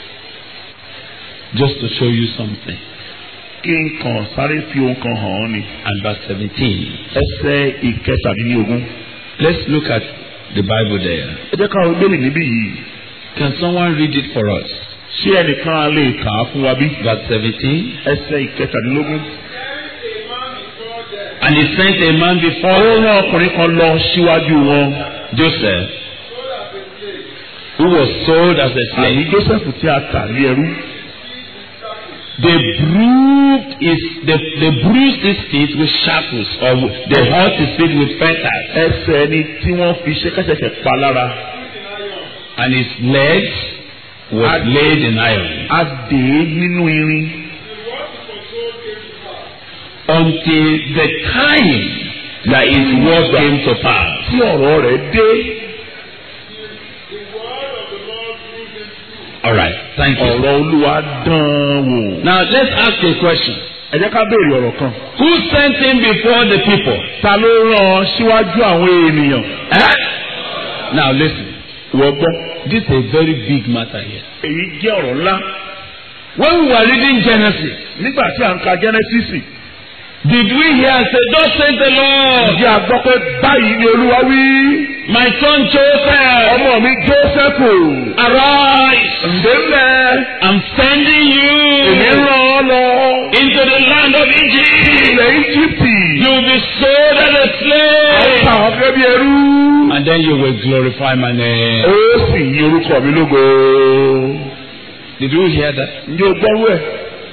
Just to show you something. kí n kàn sáré fi ohun kan hàn ọ́ ni And verse 17. ẹsẹ̀ ìkẹtàdínlógún. Let's look at the Bible there. ẹ jẹ́ ká wo gbélé níbí yìí Can someone read it for us? ṣé ẹnìkan á lè kà á fún wa bí. Verse 17. ẹsẹ̀ ìkẹtàdínlógún. And he sent a man ó before rán ọkùnrin kan lọ síwájú wọn. Joseph, who was sold as a àní slave. joseph tí a tà ní ẹrú. They bruised his, they, they bruised his feet with shackles, or they hurt his feet with fetters, ẹsẹ̀ ẹni tí wọ́n fi ṣẹ́kẹ́ṣẹkẹ̀ pa lára. and his legs was Ad- laid in iron a dè é nínú irin until the time that his word came to pass. tí ọ̀rọ̀ rẹ̀ dé. All right, thank you. ọ̀rọ̀ olúwa dán wò. Now let's ask a question. ẹ jẹ́ ká béèrè ọ̀rọ̀ kan. Who sent him before the people? ta ló rán ọ síwájú àwọn ènìyàn. Eh? Now listen. wọ́n gbọ́. This is a very big matter here. èyí jẹ́ ọ̀rọ̀ ńlá. When we were reading Genesis, nígbà tí à ń ka Jẹ́nẹ́sísì. did we hear say, "Thus says the Lord, ǹjẹ́ a gbọ́ pé báyìí ni olúwa wí. my son Joseph, ọmọ mi Jósẹ́fù. arise, ǹdẹ́lẹ̀. I'm sending èmi you rán ọ lọ. into the land of Egypt. ilẹ̀ Íjíbítì. You will be sold as a àwọn slave, ta ọ̀gẹ́ bí ẹrú. and then you will glorify my name." ó sì yí orúkọ mi lógo. Did you hear that? ǹjẹ́ o gbọ́rú ẹ̀?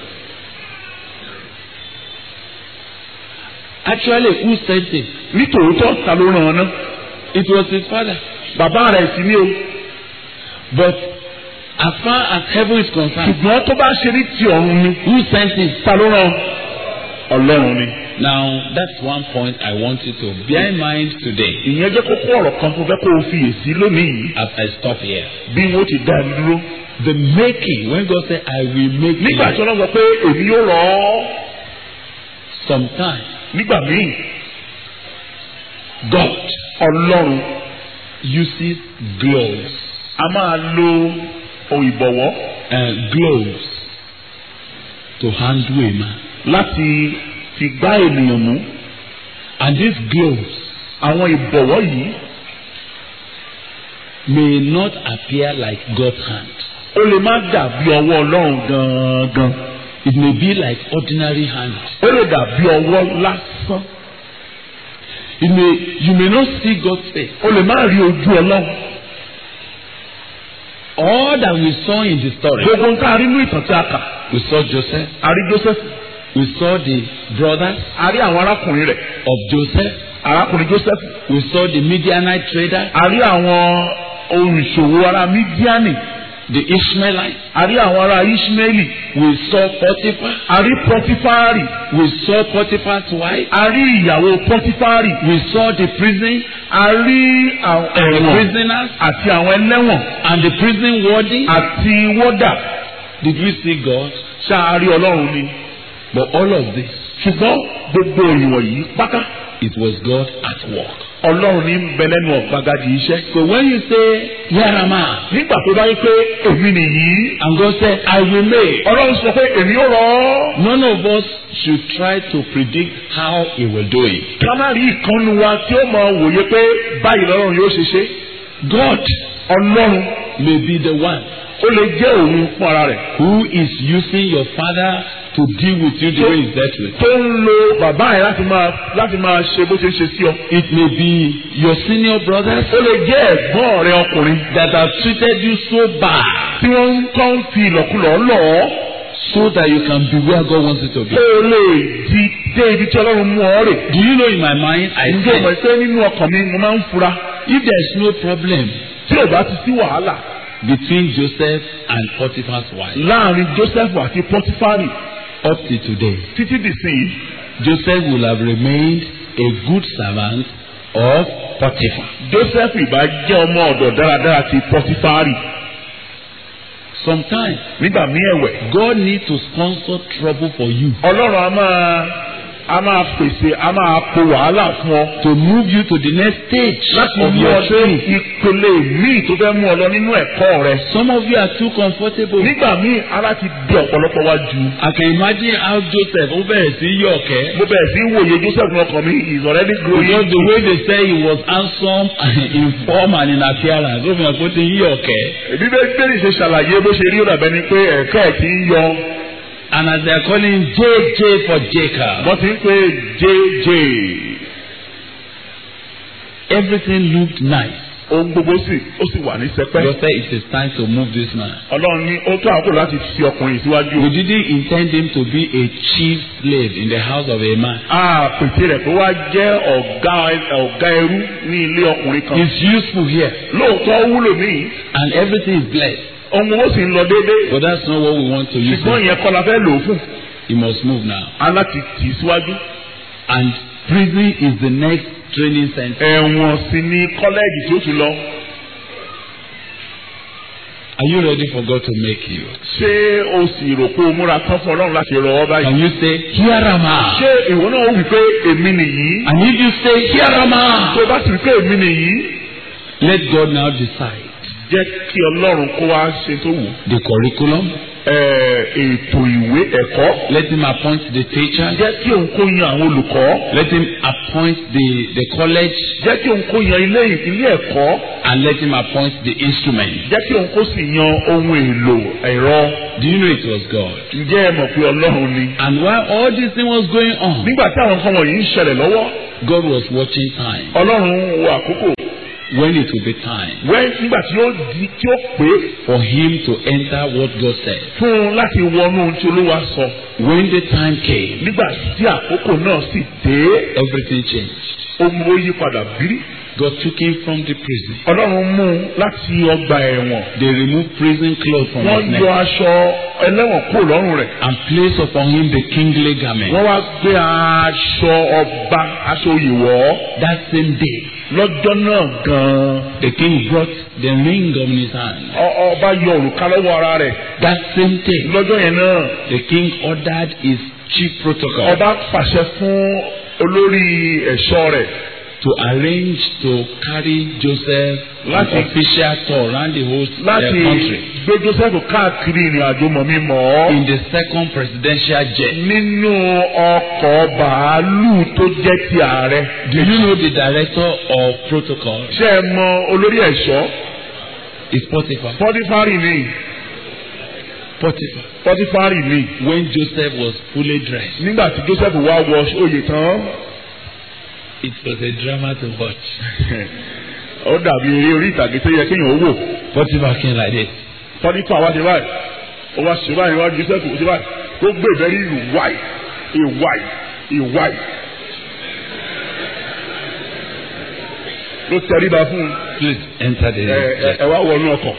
Actually, who sent him? ní tòótọ́ ta ló rán ọ ná. It was his father. bàbá rẹ̀ sì ní o. But as far as heaven is concerned, ṣùgbọ́n tó bá ṣe ní ti ọ̀run ni. who sent him? ta ló rán ọ? ọlọ́run ni. Now, that's one point I want you to bear in mind today ìyẹn jẹ́ kókó ọ̀rọ̀ kan tó fẹ́ kó o fiyèsí lónìí yìí. as I stop here. bí wọ́n ti dá mi dúró. The making, when God said, I will make nígbà tí you, ọlọ́run sọ pé èmi yóò rọ̀ ọ́. sometimes nígbà míì God ọlọ́run uses gloves, a máa lo ohun ìbọ̀wọ́ uh, gloves to handle a man. láti fi gbá ènìyàn mú. And these gloves àwọn ìbọ̀wọ́ yìí may not appear like God's hand. ó lè má dàbí ọwọ́ ọlọ́run gangan. It may be like ordinary hand. ó lè dàbí ọwọ́ lásán. It may, you may not see God's face. ó lè má rí ojú ọlọ́run. All that we saw in the story, gbogbo nǹkan arí inú ìtàn tí a kà. we saw Joseph, a rí Joseph we saw the brothers a rí àwọn arákùnrin rẹ̀ of Joseph, arákùnrin Joseph we saw the Midianite trader, a rí àwọn olùṣòwò ará Mídíánì the Ishmaelites, a rí àwọn ará Ishmaeli we saw Potiphar, a rí Pọtifari we saw Potiphar's wife, a rí ìyàwó Pọtifari we saw the prison a rí àwọn and the ẹ̀wọ̀n prisoners àti àwọn ẹlẹ́wọ̀n and the prison warden. àti wọ́dà Did we see God? ṣáà rí Ọlọ́run ni But all of this, ṣùgbọ́n gbogbo ìwọ̀n yìí pátá it was God at work. Ọlọ́run ní ń bẹ lẹ́nu ọ̀gbagadì iṣẹ́. So when you say, Here am I, nígbà tó bá yí pé èmi nìyí and God said, I will make, Ọlọ́run sọ pé èmi ó rọ̀ ọ́. none of us should try to predict how He will do it. ká má rí ìkànnì wa tí ó mọ wòye pé báyìí lọ́rùn yóò ṣe ṣe. God Ọlọ́run may be the one ó lè jẹ́ òun fún ara rẹ̀. who is using your father to deal with you the way He's dealt with. tó ń lo bàbá yẹn láti máa láti máa ṣe bó ṣe ń ṣe sí ọ. It may be your senior brothers ó lè jẹ́ ẹ̀gbọ́n rẹ ọkùnrin that have treated you so bad tí wọ́n ń kọ́ ń fi ìlọ̀kulọ̀ lọ̀ ọ́. so that you can be where God wants you to be. kó o lè di dé ibi tí Ọlọ́run mú ọ rè. Do you know in my mind I ǹjẹ́ o mọ̀ said pé nínú ọkàn mi mo máa ń fura if there is no problem tí ò bá ti sí wàhálà between Joseph and Potiphar's wife láàrin Joseph àti Pọtifari up to today, títí dìsìn Joseph will have remained a good servant of Potiphar. Joseph ìbá jẹ́ ọmọ ọ̀dọ̀ dáradára ti Pọtifari Sometimes nígbà míì ẹ̀wẹ̀. God needs to sponsor trouble for you Ọlọ́run a máa a máa pèsè a máa po wàhálà fún ọ. to move you to the next stage láti of mú your ọ dé training. ìpele míì tó fẹ́ mú ọ lọ nínú ẹ̀kọ́ rẹ. Some of you are too comfortable. nígbà míì ara ti di ọ̀pọ̀lọpọ̀ wá ju. I can imagine how Joseph ó bẹ̀rẹ̀ sí yọ̀kẹ́. mo bẹ̀rẹ̀ sí wòye Joseph ní ọkàn mi he is already growing. Because the way they say he was handsome in form and in appearance, ó fi hàn pé ó ti yí ọ̀kẹ́. bí bẹ́ẹ̀ ṣe ṣàlàyé bó ṣe rí ó dàbẹ́ ni pé ẹ̀ka ẹ̀ ti ń yọ. And as they are calling JJ for Jacob, wọ́n ti ń pè JJ. everything looked nice. ohun gbogbo sì ó sì wà ní sẹpẹ́. God said it is time to move this man. Ọlọ́run ní ó tó àkókò láti fi ọkùnrin síwájú. We didn't intend him to be a chief slave in the house of a man. a pèsè rẹ̀ pé wá jẹ́ ọ̀gá ọ̀gá ẹrú ní ilé ọkùnrin kan. He's useful here lóòótọ́ ó wúlò níyì and everything is blessed. ohun owó sì ń lọ déédéé But that's not what we want to use. ṣùgbọ́n it. ìyẹn kọ́ la fẹ́ lò ó fún He must move now. aláti tì í síwájú. And prison is the next training center. ẹ̀wọ̀n sì ni kọ́lẹ́ẹ̀jì tí ó tún lọ. Are you ready for God to make you? ṣé o sì rò pé o múra tán fún ọlọ́run láti rọ ọ báyìí. Can you say, Here am I? ṣé ìwọ náà ó wí pé èmi nìyí. And if you say, Here am I? tó o bá sì wí pé èmi nìyí. Let God now decide jẹ́ kí ọlọ́run kó wá ṣe tó wù. the curriculum. Ẹ, ètò ìwé ẹ̀kọ́. Let him appoint the teachers. jẹ́ kí òun kó yan àwọn olùkọ́. Let him appoint the, the college. jẹ́ kí òun kó yan ilé ilé ẹ̀kọ́. And let him appoint the instrument. jẹ́ kí òun kó sì yan ohun èlò ẹ̀rọ. Do you know it was God? ǹjẹ́ ẹ mọ̀ pé ọlọ́run ni. And while all this thing was going on, nígbà tí àwọn nǹkan wọ̀nyí ń ṣẹlẹ̀ lọ́wọ́ God was watching time. ọlọ́run wo àkókò When it will be time wẹ́ nígbà tí ó di tí ó pé for him to enter what God said. fún un láti wọnú ohun tí olúwa sọ When the time came, nígbà tí àkókò náà sì dé everything changed. ohun ó yí padà bírí God took him from the prison. ọlọ́run mú un láti ọgbà ẹ̀wọ̀n They removed prison clothes from wọ́n his yọ neck aṣọ ẹlẹ́wọ̀n kúrò lọ́rùn rẹ̀ and placed upon him the kingly garment. wọ́n wá gbé aṣọ ọba aṣọ oyè wọ̀ ọ́ That same day, lọ́jọ́ náà gan-an the king brought the ring on his hand. ọ- ọba yọ òrùka lọ́wọ́ ara rẹ̀ That same day, lọ́jọ́ yẹn náà the king ordered his chief protocol ọba pàṣẹ fún olórí ẹ̀ṣọ́ rẹ̀ to arrange to carry Joseph on Láti- official tour around the whole uh, láti country gbé Joseph káàkiri ìrìn àjò mọ̀mímọ́ in the second presidential jet. nínú ọkọ̀ bàálù tó jẹ́ ti ààrẹ. Do you know the director of protocol ṣé ẹ mọ olórí ẹ̀ṣọ́ is Potiphar? pọ́tífárì ni Potiphar. pọ́tífárì ni When Joseph was fully dressed, nígbà tí Joseph wá wọ oyè tán it was a drama to watch. ó dàbí eré orí ìtàgé tó yẹ kéèyàn ó wò Potiphar came like this. pọ́tífà wá ṣe báyìí ó wá ṣe báyìí wá Joseph ó ṣe báyìí tó gbé ìbẹ́rí ìwáì ìwáì ìwáì ló tẹríba fún un Please enter the ẹ ẹ- jet. ẹ wá wọnú ọkọ̀.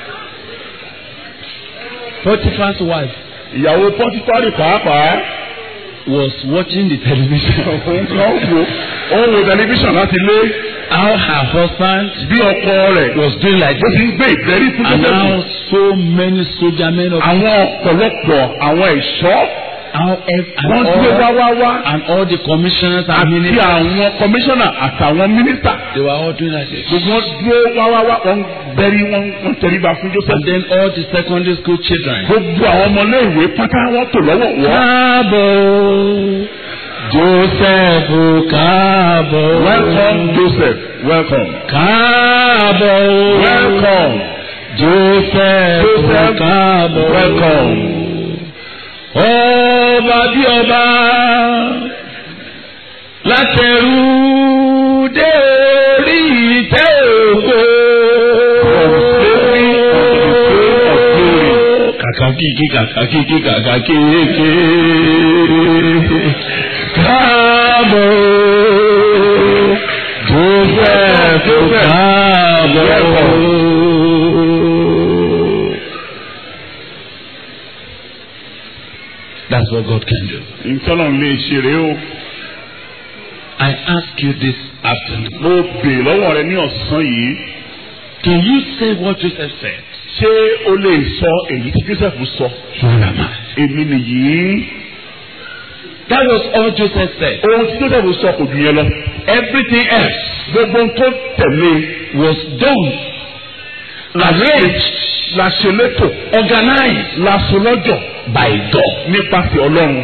Potiphar's wife ìyàwó pọ́tífárì pàápàá was watching the television. òun kan wò ó ń wo tẹlifíṣàn láti lé How her husband bí ọkọ rẹ̀ was doing like bó ti this. ń gbé ìbẹ́rí fún And Joseph. now so many soldier men of àwọn ọ̀pọ̀lọpọ̀ àwọn ẹ̀ṣọ́ how ev- and wọ́n gbé wá all, wá wá and all the commissioners and àti ministers àwọn kọmíṣánná àtàwọn mínísítà they were all doing like this. gbogbo wọn dúró wá wá wá wọ́n bẹ́rí wọ́n wọ́n tẹríba fún Joseph. And then all the secondary school children. gbogbo àwọn ọmọléèwé pátá wọ́n tò lọ́wọ́ wọ́. Káàbọ̀ Joseph káàbọ̀. welcome Joseph welcome. Káàbọ̀ welcome Joseph Joseph, káàbọ̀. welcome. Ọba bí ọba látẹrú dé orí ìtẹ́ ògo. Kàkà kíkí kàkà kíkí kàkà kéèké. Káàbọ̀ Joseph káàbọ̀. That's what God can do. ìtọ́nà lè ṣe rèé o. I ask you this afternoon. mo bè lọ́wọ́ rẹ ní ọ̀sán yìí. Can you say what Joseph said? ṣé o lè sọ èyí tí Joseph sọ. Here am I. èmi nìyí. That was all Joseph said. ohun tí Joseph sọ kò jù yẹn lọ. Everything else gbogbo ohun tó tẹ̀lé was done, arranged, la ṣe létò organized la so lọ́jọ̀ by God. nípasẹ̀ Ọlọ́run.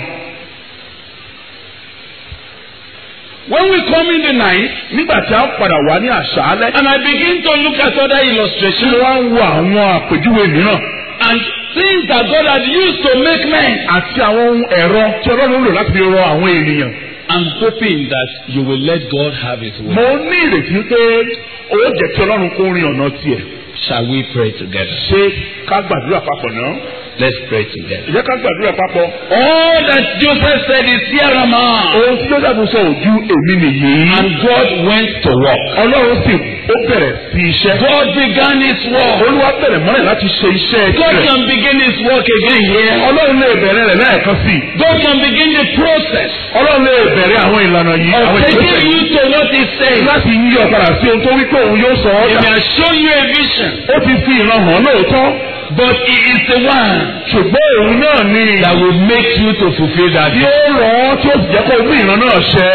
When we come in the night nígbà tí a padà wá ní àṣálẹ́. and I begin to look at other tí illustrations wọ́n ń wo àwọn àpèjúwe mìíràn. and things that God had used to make men, àti àwọn ohun ẹ̀rọ tí Ọlọ́run lò láti fi rọ àwọn ènìyàn. I'm hoping that you will let God have His way. mo ní ìrètí pé ó jẹ́ kí Ọlọ́run kó rin ọ̀nà tiẹ̀. Shall we pray together? ṣé ká gbàdúrà papọ̀ náà. Let's pray together. ìjẹ́ ká gbàdúrà papọ̀. All that Joseph said is here am I. ohun tí Joseph sọ ojú èmi nìyí. And God went to work. ọlọ́run sì ó bẹ̀rẹ̀ sí iṣẹ́. God began his work. olúwa bẹ̀rẹ̀ mọ́lẹ̀ láti ṣe iṣẹ́ God rẹ̀. can begin his work again here. ọlọ́run lè bẹ̀rẹ̀ rẹ̀ lẹ́ẹ̀kan sí i. God can begin the process ọlọ́run lè bẹ̀rẹ̀ àwọn ìlànà yìí. of àwọn taking ìgbésẹ̀ you to what he said. láti yí ọ padà sí ohun tó wí pé òun yóò sọ ọ́ He dà. may have shown you a vision, ó ti fi ìran hàn lóòótọ́. but he is the one ṣùgbọ́n òun náà ni that will make you to fulfill that tí vision. ó rọ̀ ọ́ tí ó sì jẹ́ kó mú ìran náà ṣẹ.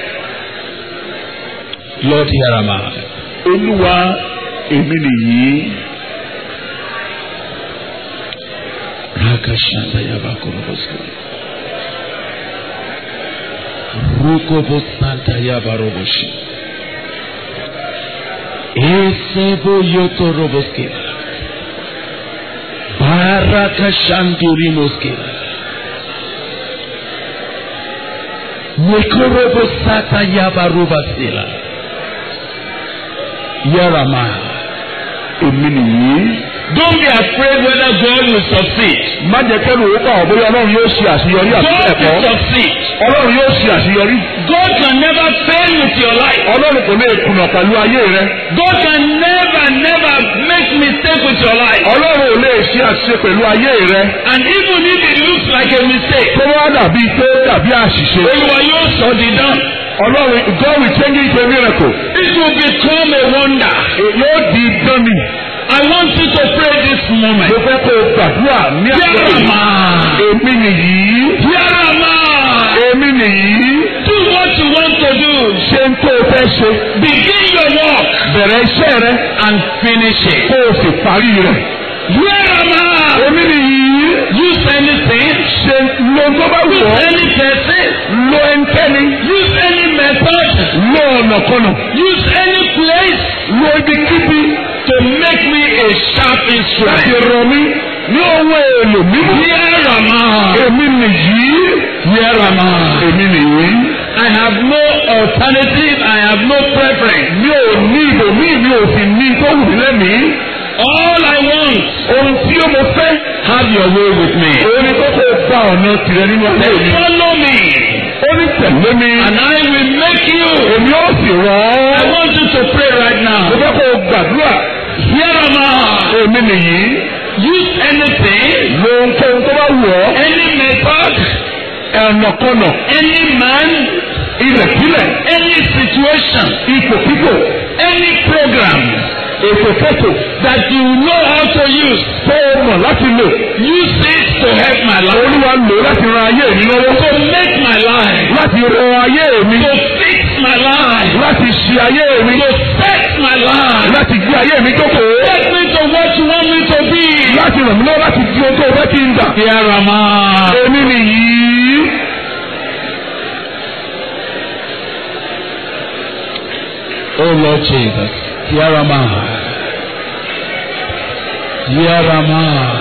Lord, here am I. olúwa èmi nìyí. Rakashanda Yabakorobosko. Rukobosanta Yabaroboshi. Esebo Yotoroboske. Barakashandurimoske. Nekorobosata Yabarobasila. Yarama. èmi nìyí. Don't be afraid whether God will succeed. má jẹ́ kẹ́rù owó bá ọ bóyá ọlọ́run yóò ṣe àṣeyọrí àti God ẹ̀kọ́. will succeed. ọlọ́run yóò ṣe àṣeyọrí. God can never fail with your life. ọlọ́run kò lè kùnà pẹ̀lú ayé rẹ. God can never, never make mistake with your life. ọlọ́run ò lè ṣe àṣìṣe pẹ̀lú ayé rẹ. And even if it looks like a mistake, tó wá dàbí tó dàbí àṣìṣe. Olúwa yóò sọ di dán. ọlọ́run God will change it to a miracle. It will become a wonder. yóò di dánni. I want you to pray this moment. mo fẹ́ kó o gbàdúrà ní àgbẹ̀ Yarama. èmi nìyí. Yarama. èmi nìyí. Do what you want to do. ṣe ń tó o fẹ́ ṣe. Begin your work bẹ̀rẹ̀ iṣẹ́ rẹ and finish it. kó o sì parí rẹ̀. Yarama. èmi nìyí. Use anything. ṣe lo tó bá wù Use ọ́. any person. lo ẹnikẹ́ni. Use any method. lo ọ̀nàkọ́nà. Use any place lo ibikíbi. to make me a sharp láti instrument. rọ mí ní ohun èlò mímú. Yarama. èmi nìyí. Yarama. èmi nìyí. I have no alternative. I have no preference. mi ò ní ibòmíì mi ò sì ní tó wù mí lẹ́mìí. All I want, ohun tí ó mo fẹ́. have your way with me. òun ni kókó gba ọ̀nà tirẹ̀ nínú ayé mi. Follow me, ó ní tẹ̀lé mi. and I will make you. èmi ó sì rọ̀ I ọ́. want you to pray right mo now. fẹ́ kó o gbàdúrà. Yarama. èmi nìyí. Use anything, lo ohunkóhun tó bá wù ọ́. any method, ẹ̀nàkọ́nà. any man, ilẹ̀kílẹ̀. any situation, ipòkípò. any program ètò kẹ́tò. that you know how to use. tó o mọ̀ láti lò. Use it to help my life. olúwa lò láti ran ayé mi lọ́wọ́. To make my life. láti ran ayé mi. To fix my life. láti ṣe ayé mi. To set my life. láti gbé ayé mi jókòó. Take me to what you want me to be. láti ràn mí lọ́wọ́ láti di ohun tó o fẹ́ kí n dà. Yarama. èmi nìyí. Oh Lord Jesus. Yarama. Yarama.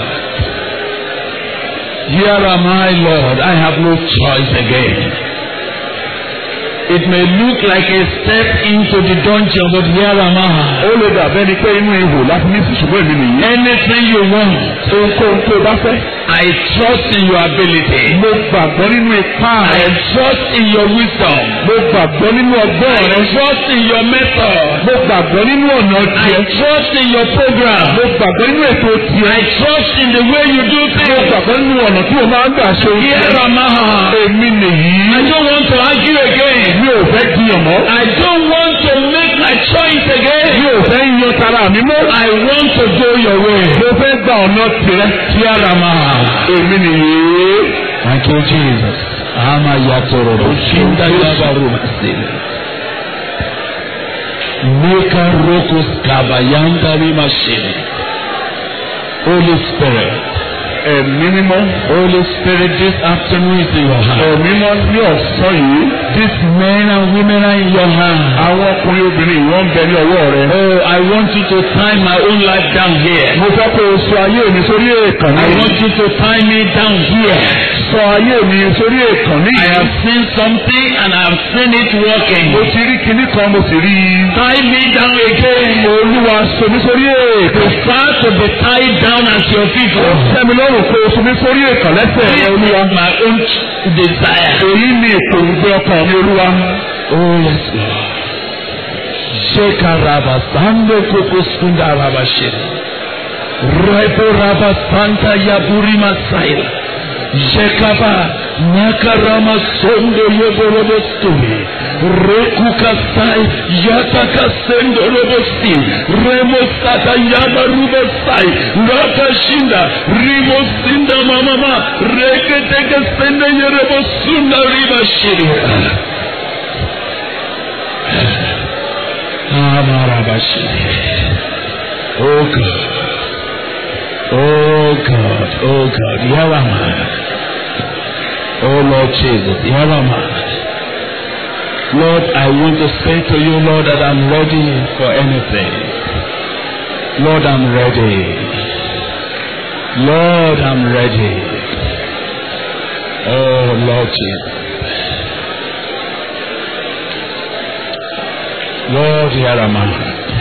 Yarama, Lord. I have no choice again. It may look like a step into the dungeon, but Yarama. ó lè dàbẹ́ ni pé inú ihò láti ní ìsìnkú èmi nìyí. Anything you want, ohunkóhun tó o bá fẹ́. I trust in your ability. mo gbàgbọ́ nínú ipá I rẹ. trust in your wisdom. mo gbàgbọ́ nínú ọgbọ́n I rẹ. trust in your method. mo gbàgbọ́ nínú ọ̀nà I tiẹ̀. trust in your program. mo gbàgbọ́ nínú ètò tiẹ̀. I trust in the way you do mo things. gbàgbọ́ nínú ọ̀nà tí o máa ń gbà ṣe ohun tiẹ̀. Yarama. èmi nìyí. I don't want to argue again. mi ò fẹ́ jiyàn mọ́. I don't want to make my choice mi again. ò fẹ́ yan tara mi mọ́. I want to go your way. mo fẹ́ gba ọ̀nà tirẹ̀. Yarama. èmi nìyí. Thank you, Jesus. Ama yatororo. Shinda yabaru masile. Meka rokos kabayanda machine. Holy Spirit. ẹ̀mí mímọ́. Holy Spirit, this afternoon is in your hand. ẹ̀mí mímọ́ ní ọ̀sán yìí. These men and women are in your hand. àwọn ọkùnrin obìnrin ìwọ́n ń bẹ ní ọwọ́ rẹ. Oh, I want you to tie my own life down here. mo fẹ́ kó o sọ ayé mi sórí èèkàn I ní. want you to tie me down here. sọ ayé mi sórí èèkàn ní. I have seen something and I have seen it working. mo ti rí kinní kan mo sì rí i. Tie me down again. olúwa sọ mi sórí èèkàn. Prefer to be tied down at your feet. ó sẹ́mi lọ́rùn lọ́rùn kó o sunmi sórí èkàn lẹ́sẹ̀ This rẹ olúwa. is my own desire. èyí ni ìpòǹgbẹ ọkàn mi olúwa. Oh yes, Lord. Sheka raba sando koko sunda raba shiri. Rebo raba santa yaburi masaila. Shekaba nakarama sondo yeborobo stumi. Reku kasai yata kasendo robo sti. Remo sata yaba rubo sai. Raka shinda rimo sinda mamama. Reke teke senda yerebo sunda riba shiri. Amarabashi. Oh God. Oh God. Oh God. Here am I. Oh Lord Jesus. Here am I. Lord, I want to say to you, Lord, that I'm ready for anything. Lord, I'm ready. Lord, I'm ready. Oh Lord Jesus. Lord, here am I.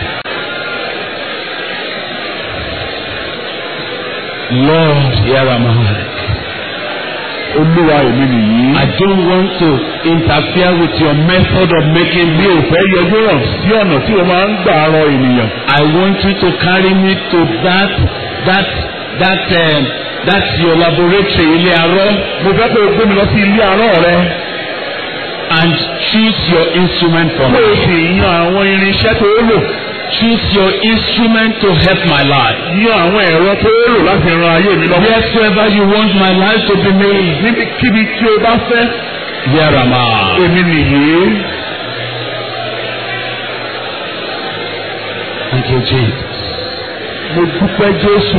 Lord, here am I. olúwa èmi nìyí. I don't want to interfere with your method of making mi ò me. fẹ́ yọjú hàn sí ọ̀nà tí o máa ń gbà rọ ènìyàn. I want you to carry me to that that that um, that's your laboratory ilé arọ mo fẹ́ kó o gbé mi lọ sí ilé arán rẹ. and choose your instrument for kó o me. sì yan àwọn irinṣẹ́ tó o lò. Choose your instrument to help my life. yan àwọn ẹ̀rọ tó o lò láti ran ayé mi lọ́wọ́. Wheresoever you want my life to be made, níbikíbi tí o bá fẹ́. here am I. èmi nìyí. Thank you, Jesus. mo dúpẹ́ Jésù.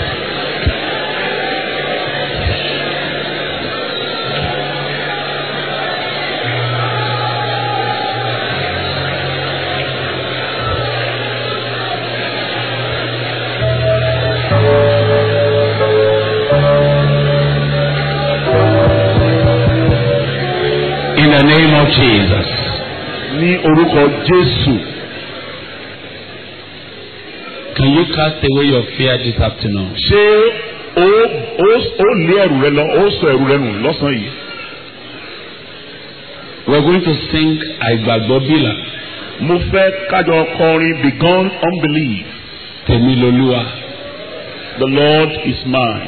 In the name of Jesus. ní orúkọ Jésù. Can you cast away your fear this afternoon? ṣé o o o lé ẹrù rẹ lọ o sọ ẹrù rẹ nù lọ́sàn-án yìí. We're going to sing Àìgbàgbọ́ Bílà, mo fẹ́ kájọ kọrin begun unbelief Tèmi Lolúwa. the Lord is mine.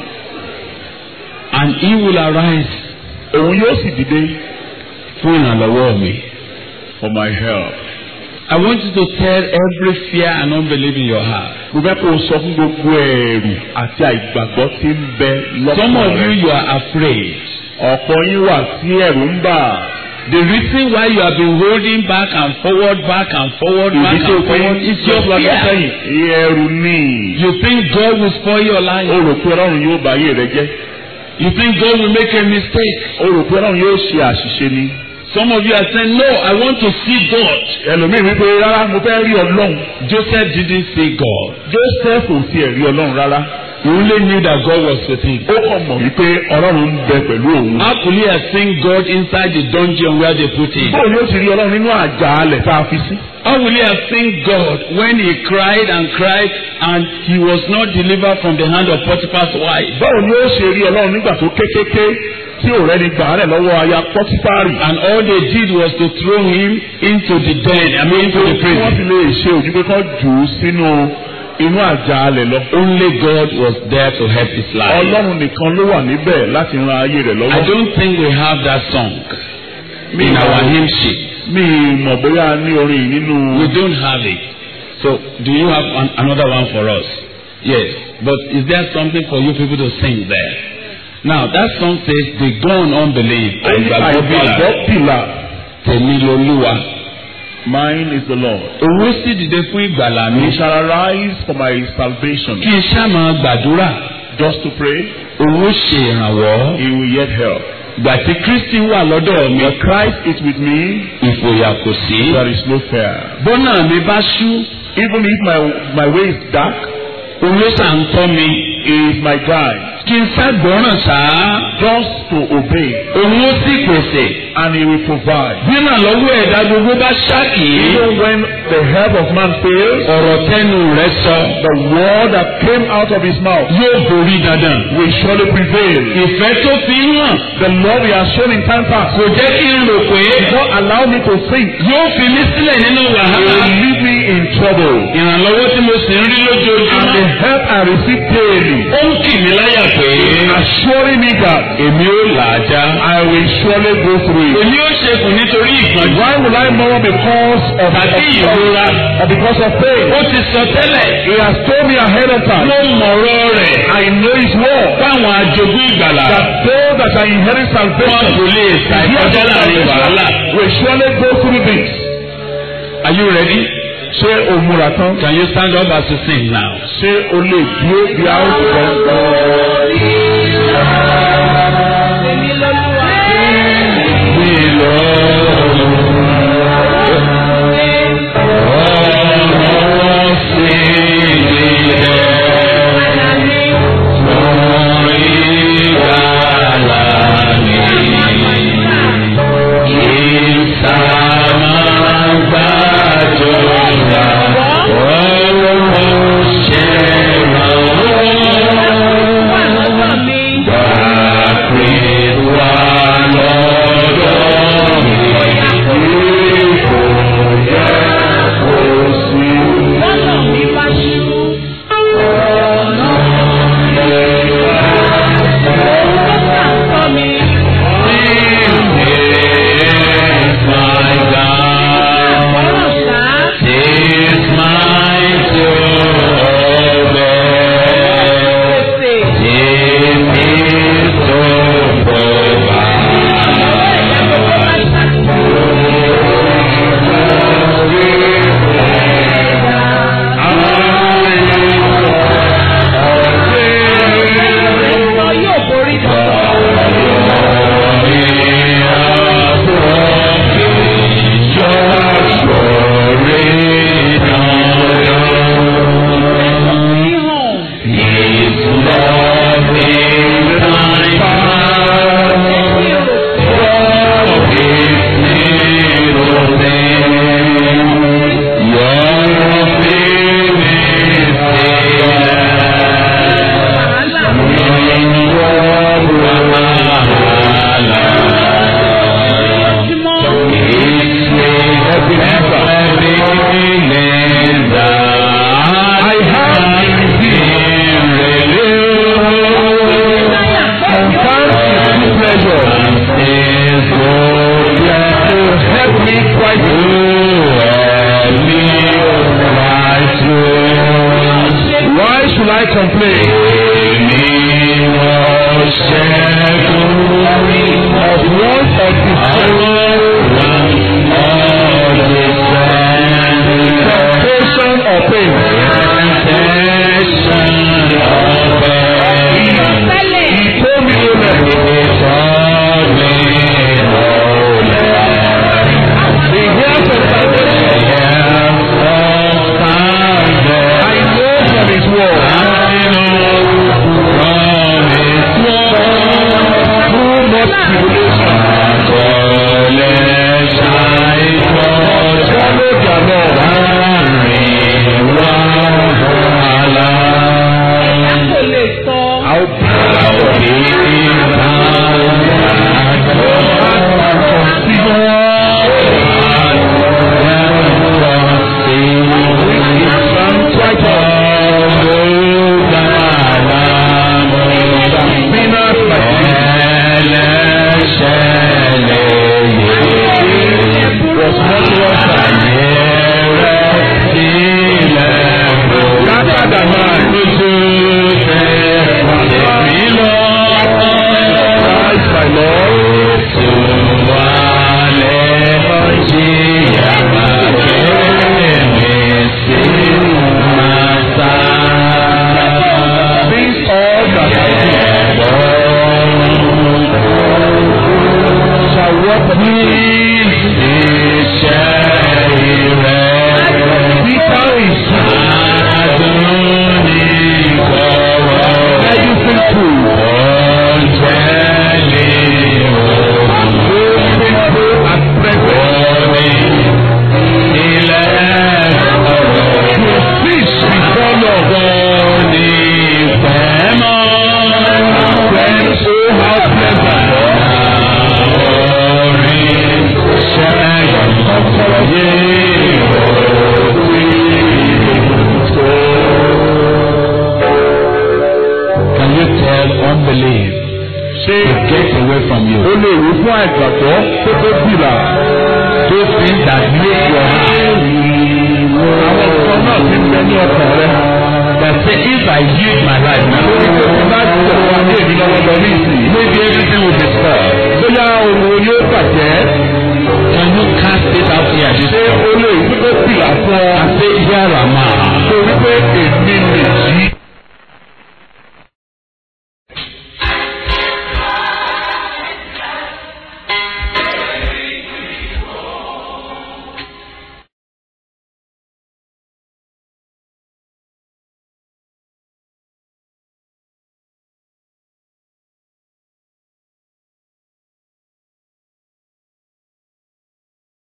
And he will arise òun yóò sì dìde fún ìrànlọ́wọ́ mi. for my help. I want you to tell every fear and unbelief in your heart. mo fẹ́ kó o sọ fún gbogbo ẹ̀rù àti àìgbàgbọ́ tí ń bẹ Some lọ́kàn of you, rẹ. you are afraid. ọ̀pọ̀ yín wà tí ẹ̀rù ń bà. The reason why you have been holding back and forward, back and forward, back ìdí tó and fi forward is your lọ́sọ̀rọ̀ fear. sẹ́yìn ẹ̀rù ni. You think God will spoil your o life. rò pé ọlọ́run yóò bá ayé rẹ jẹ́. You think God will make a mistake. o rò pé ọlọ́run yóò ṣe àṣìṣe ni. Some of you are saying, No, I want to see God. ẹlòmíì wípé rárá mo fẹ́ rí ọlọ́run. Joseph didn't see God. Joseph ò tiẹ̀ rí ọlọ́run rárá. He only knew that God was with him. ó kàn mọ̀ wípé ọlọ́run ń bẹ pẹ̀lú òun. How could he have seen God inside the dungeon where they put him? bóun yóò ti rí ọlọ́run nínú àjàalẹ̀ tá a fi sí. How will he have seen God when he cried and cried and he was not delivered from the hand of Potiphar's wife? báwo ni ó ṣe rí ọlọ́run nígbà tó kékeré tí ò rẹ́ni gbà á rẹ̀ lọ́wọ́ aya pọ́tífárì. And all they did was to throw him into the den, I mean into the tí wọ́n fi prison. lè ṣe òjú pé kán jù ú sínú inú àjàalẹ̀ lọ. Only God was there to help his life. ọlọ́run nìkan ló wà níbẹ̀ láti ran ayé rẹ̀ I lọ́wọ́. don't think we have that song mi in our mọ̀- hymn sheet. mi mọ̀ bóyá a ní orin yìí nínú. We don't have it. So, do you have an, another one for us? Yes. But is there something for you people to sing there? Now, that song says, "The gone unbelief." Àìgbàgbọ́ bìlà. àìgbàgbọ́ bìlà. Tèmi lolúwa. mine is the Lord. Owó sì dìde fún ìgbàlà mi. he shall arise for my salvation. Kí n ṣá máa gbàdúrà. just to pray Owó ṣe ìrànwọ́. he will yet help. Ìgbà tí Kristi wà lọ́dọ̀ mi. When Christ is with me Ìfòyà kò sí. there is no fear. Bọ́nà mi bá ṣú. even if my my way is dark Owó ṣà ń tọ́ mi. he is my guide. kí n ságbọ́ràn sáá just to obey, òun ó sì pèsè and He will provide. bí ìrànlọ́wọ́ ẹ̀dá gbogbo bá ṣáàkì Even when the help of man fails, ọ̀rọ̀ tẹnu rẹ̀ sọ the word that came out of his mouth yóò borí dandan. will surely prevail. ìfẹ́ tó fi hàn The love he has shown in time past kò jẹ́ kí n rò pé will not allow me to think. yóò fi mí sílẹ̀ nínú He wàhálà. will leave me in trouble. ìrànlọ́wọ́ tí mo sì ń rí And the lójoojúmọ́ help I receive daily, ó ń kì mí láyà pé assuring me that èmi ó là á já. I will surely go through it. èmi ó ṣekùn nítorí ìgbọ̀njú Why will I mourn because of, tàbí ìrora. or because of pain? ó ti sọ tẹ́lẹ̀ He has told me ahead of time. ló mọ̀rọ̀ rẹ̀ I know his word. fáwọn àjogún ìgbàlà That those that are inherit wọn salvation kò lè ṣàìkọjá láàrin wàhálà. will surely go through this. Are you ready? Ṣé o múra tán? Can you stand up as you sing now? Ṣé o lè dúró bí a ó sọ? We I complain? Of want of temptation or pain. He told me, Amen. He hears of salvation. I know from his word. from you. o lè wí fún àìgbàgbọ́ tó tó bìlà. Those things that make your heart. àwọn nǹkan náà ti ń bẹ ní ọkàn rẹ. That say if I yield my life now, lórí pé tí bá ti tẹ̀wọ́ ayé mi lọ́wọ́ lọ ní ìsìn. maybe everything will be spoiled. bóyá òun yóò bàjẹ́. Can you cast it out here this ṣé morning? o lè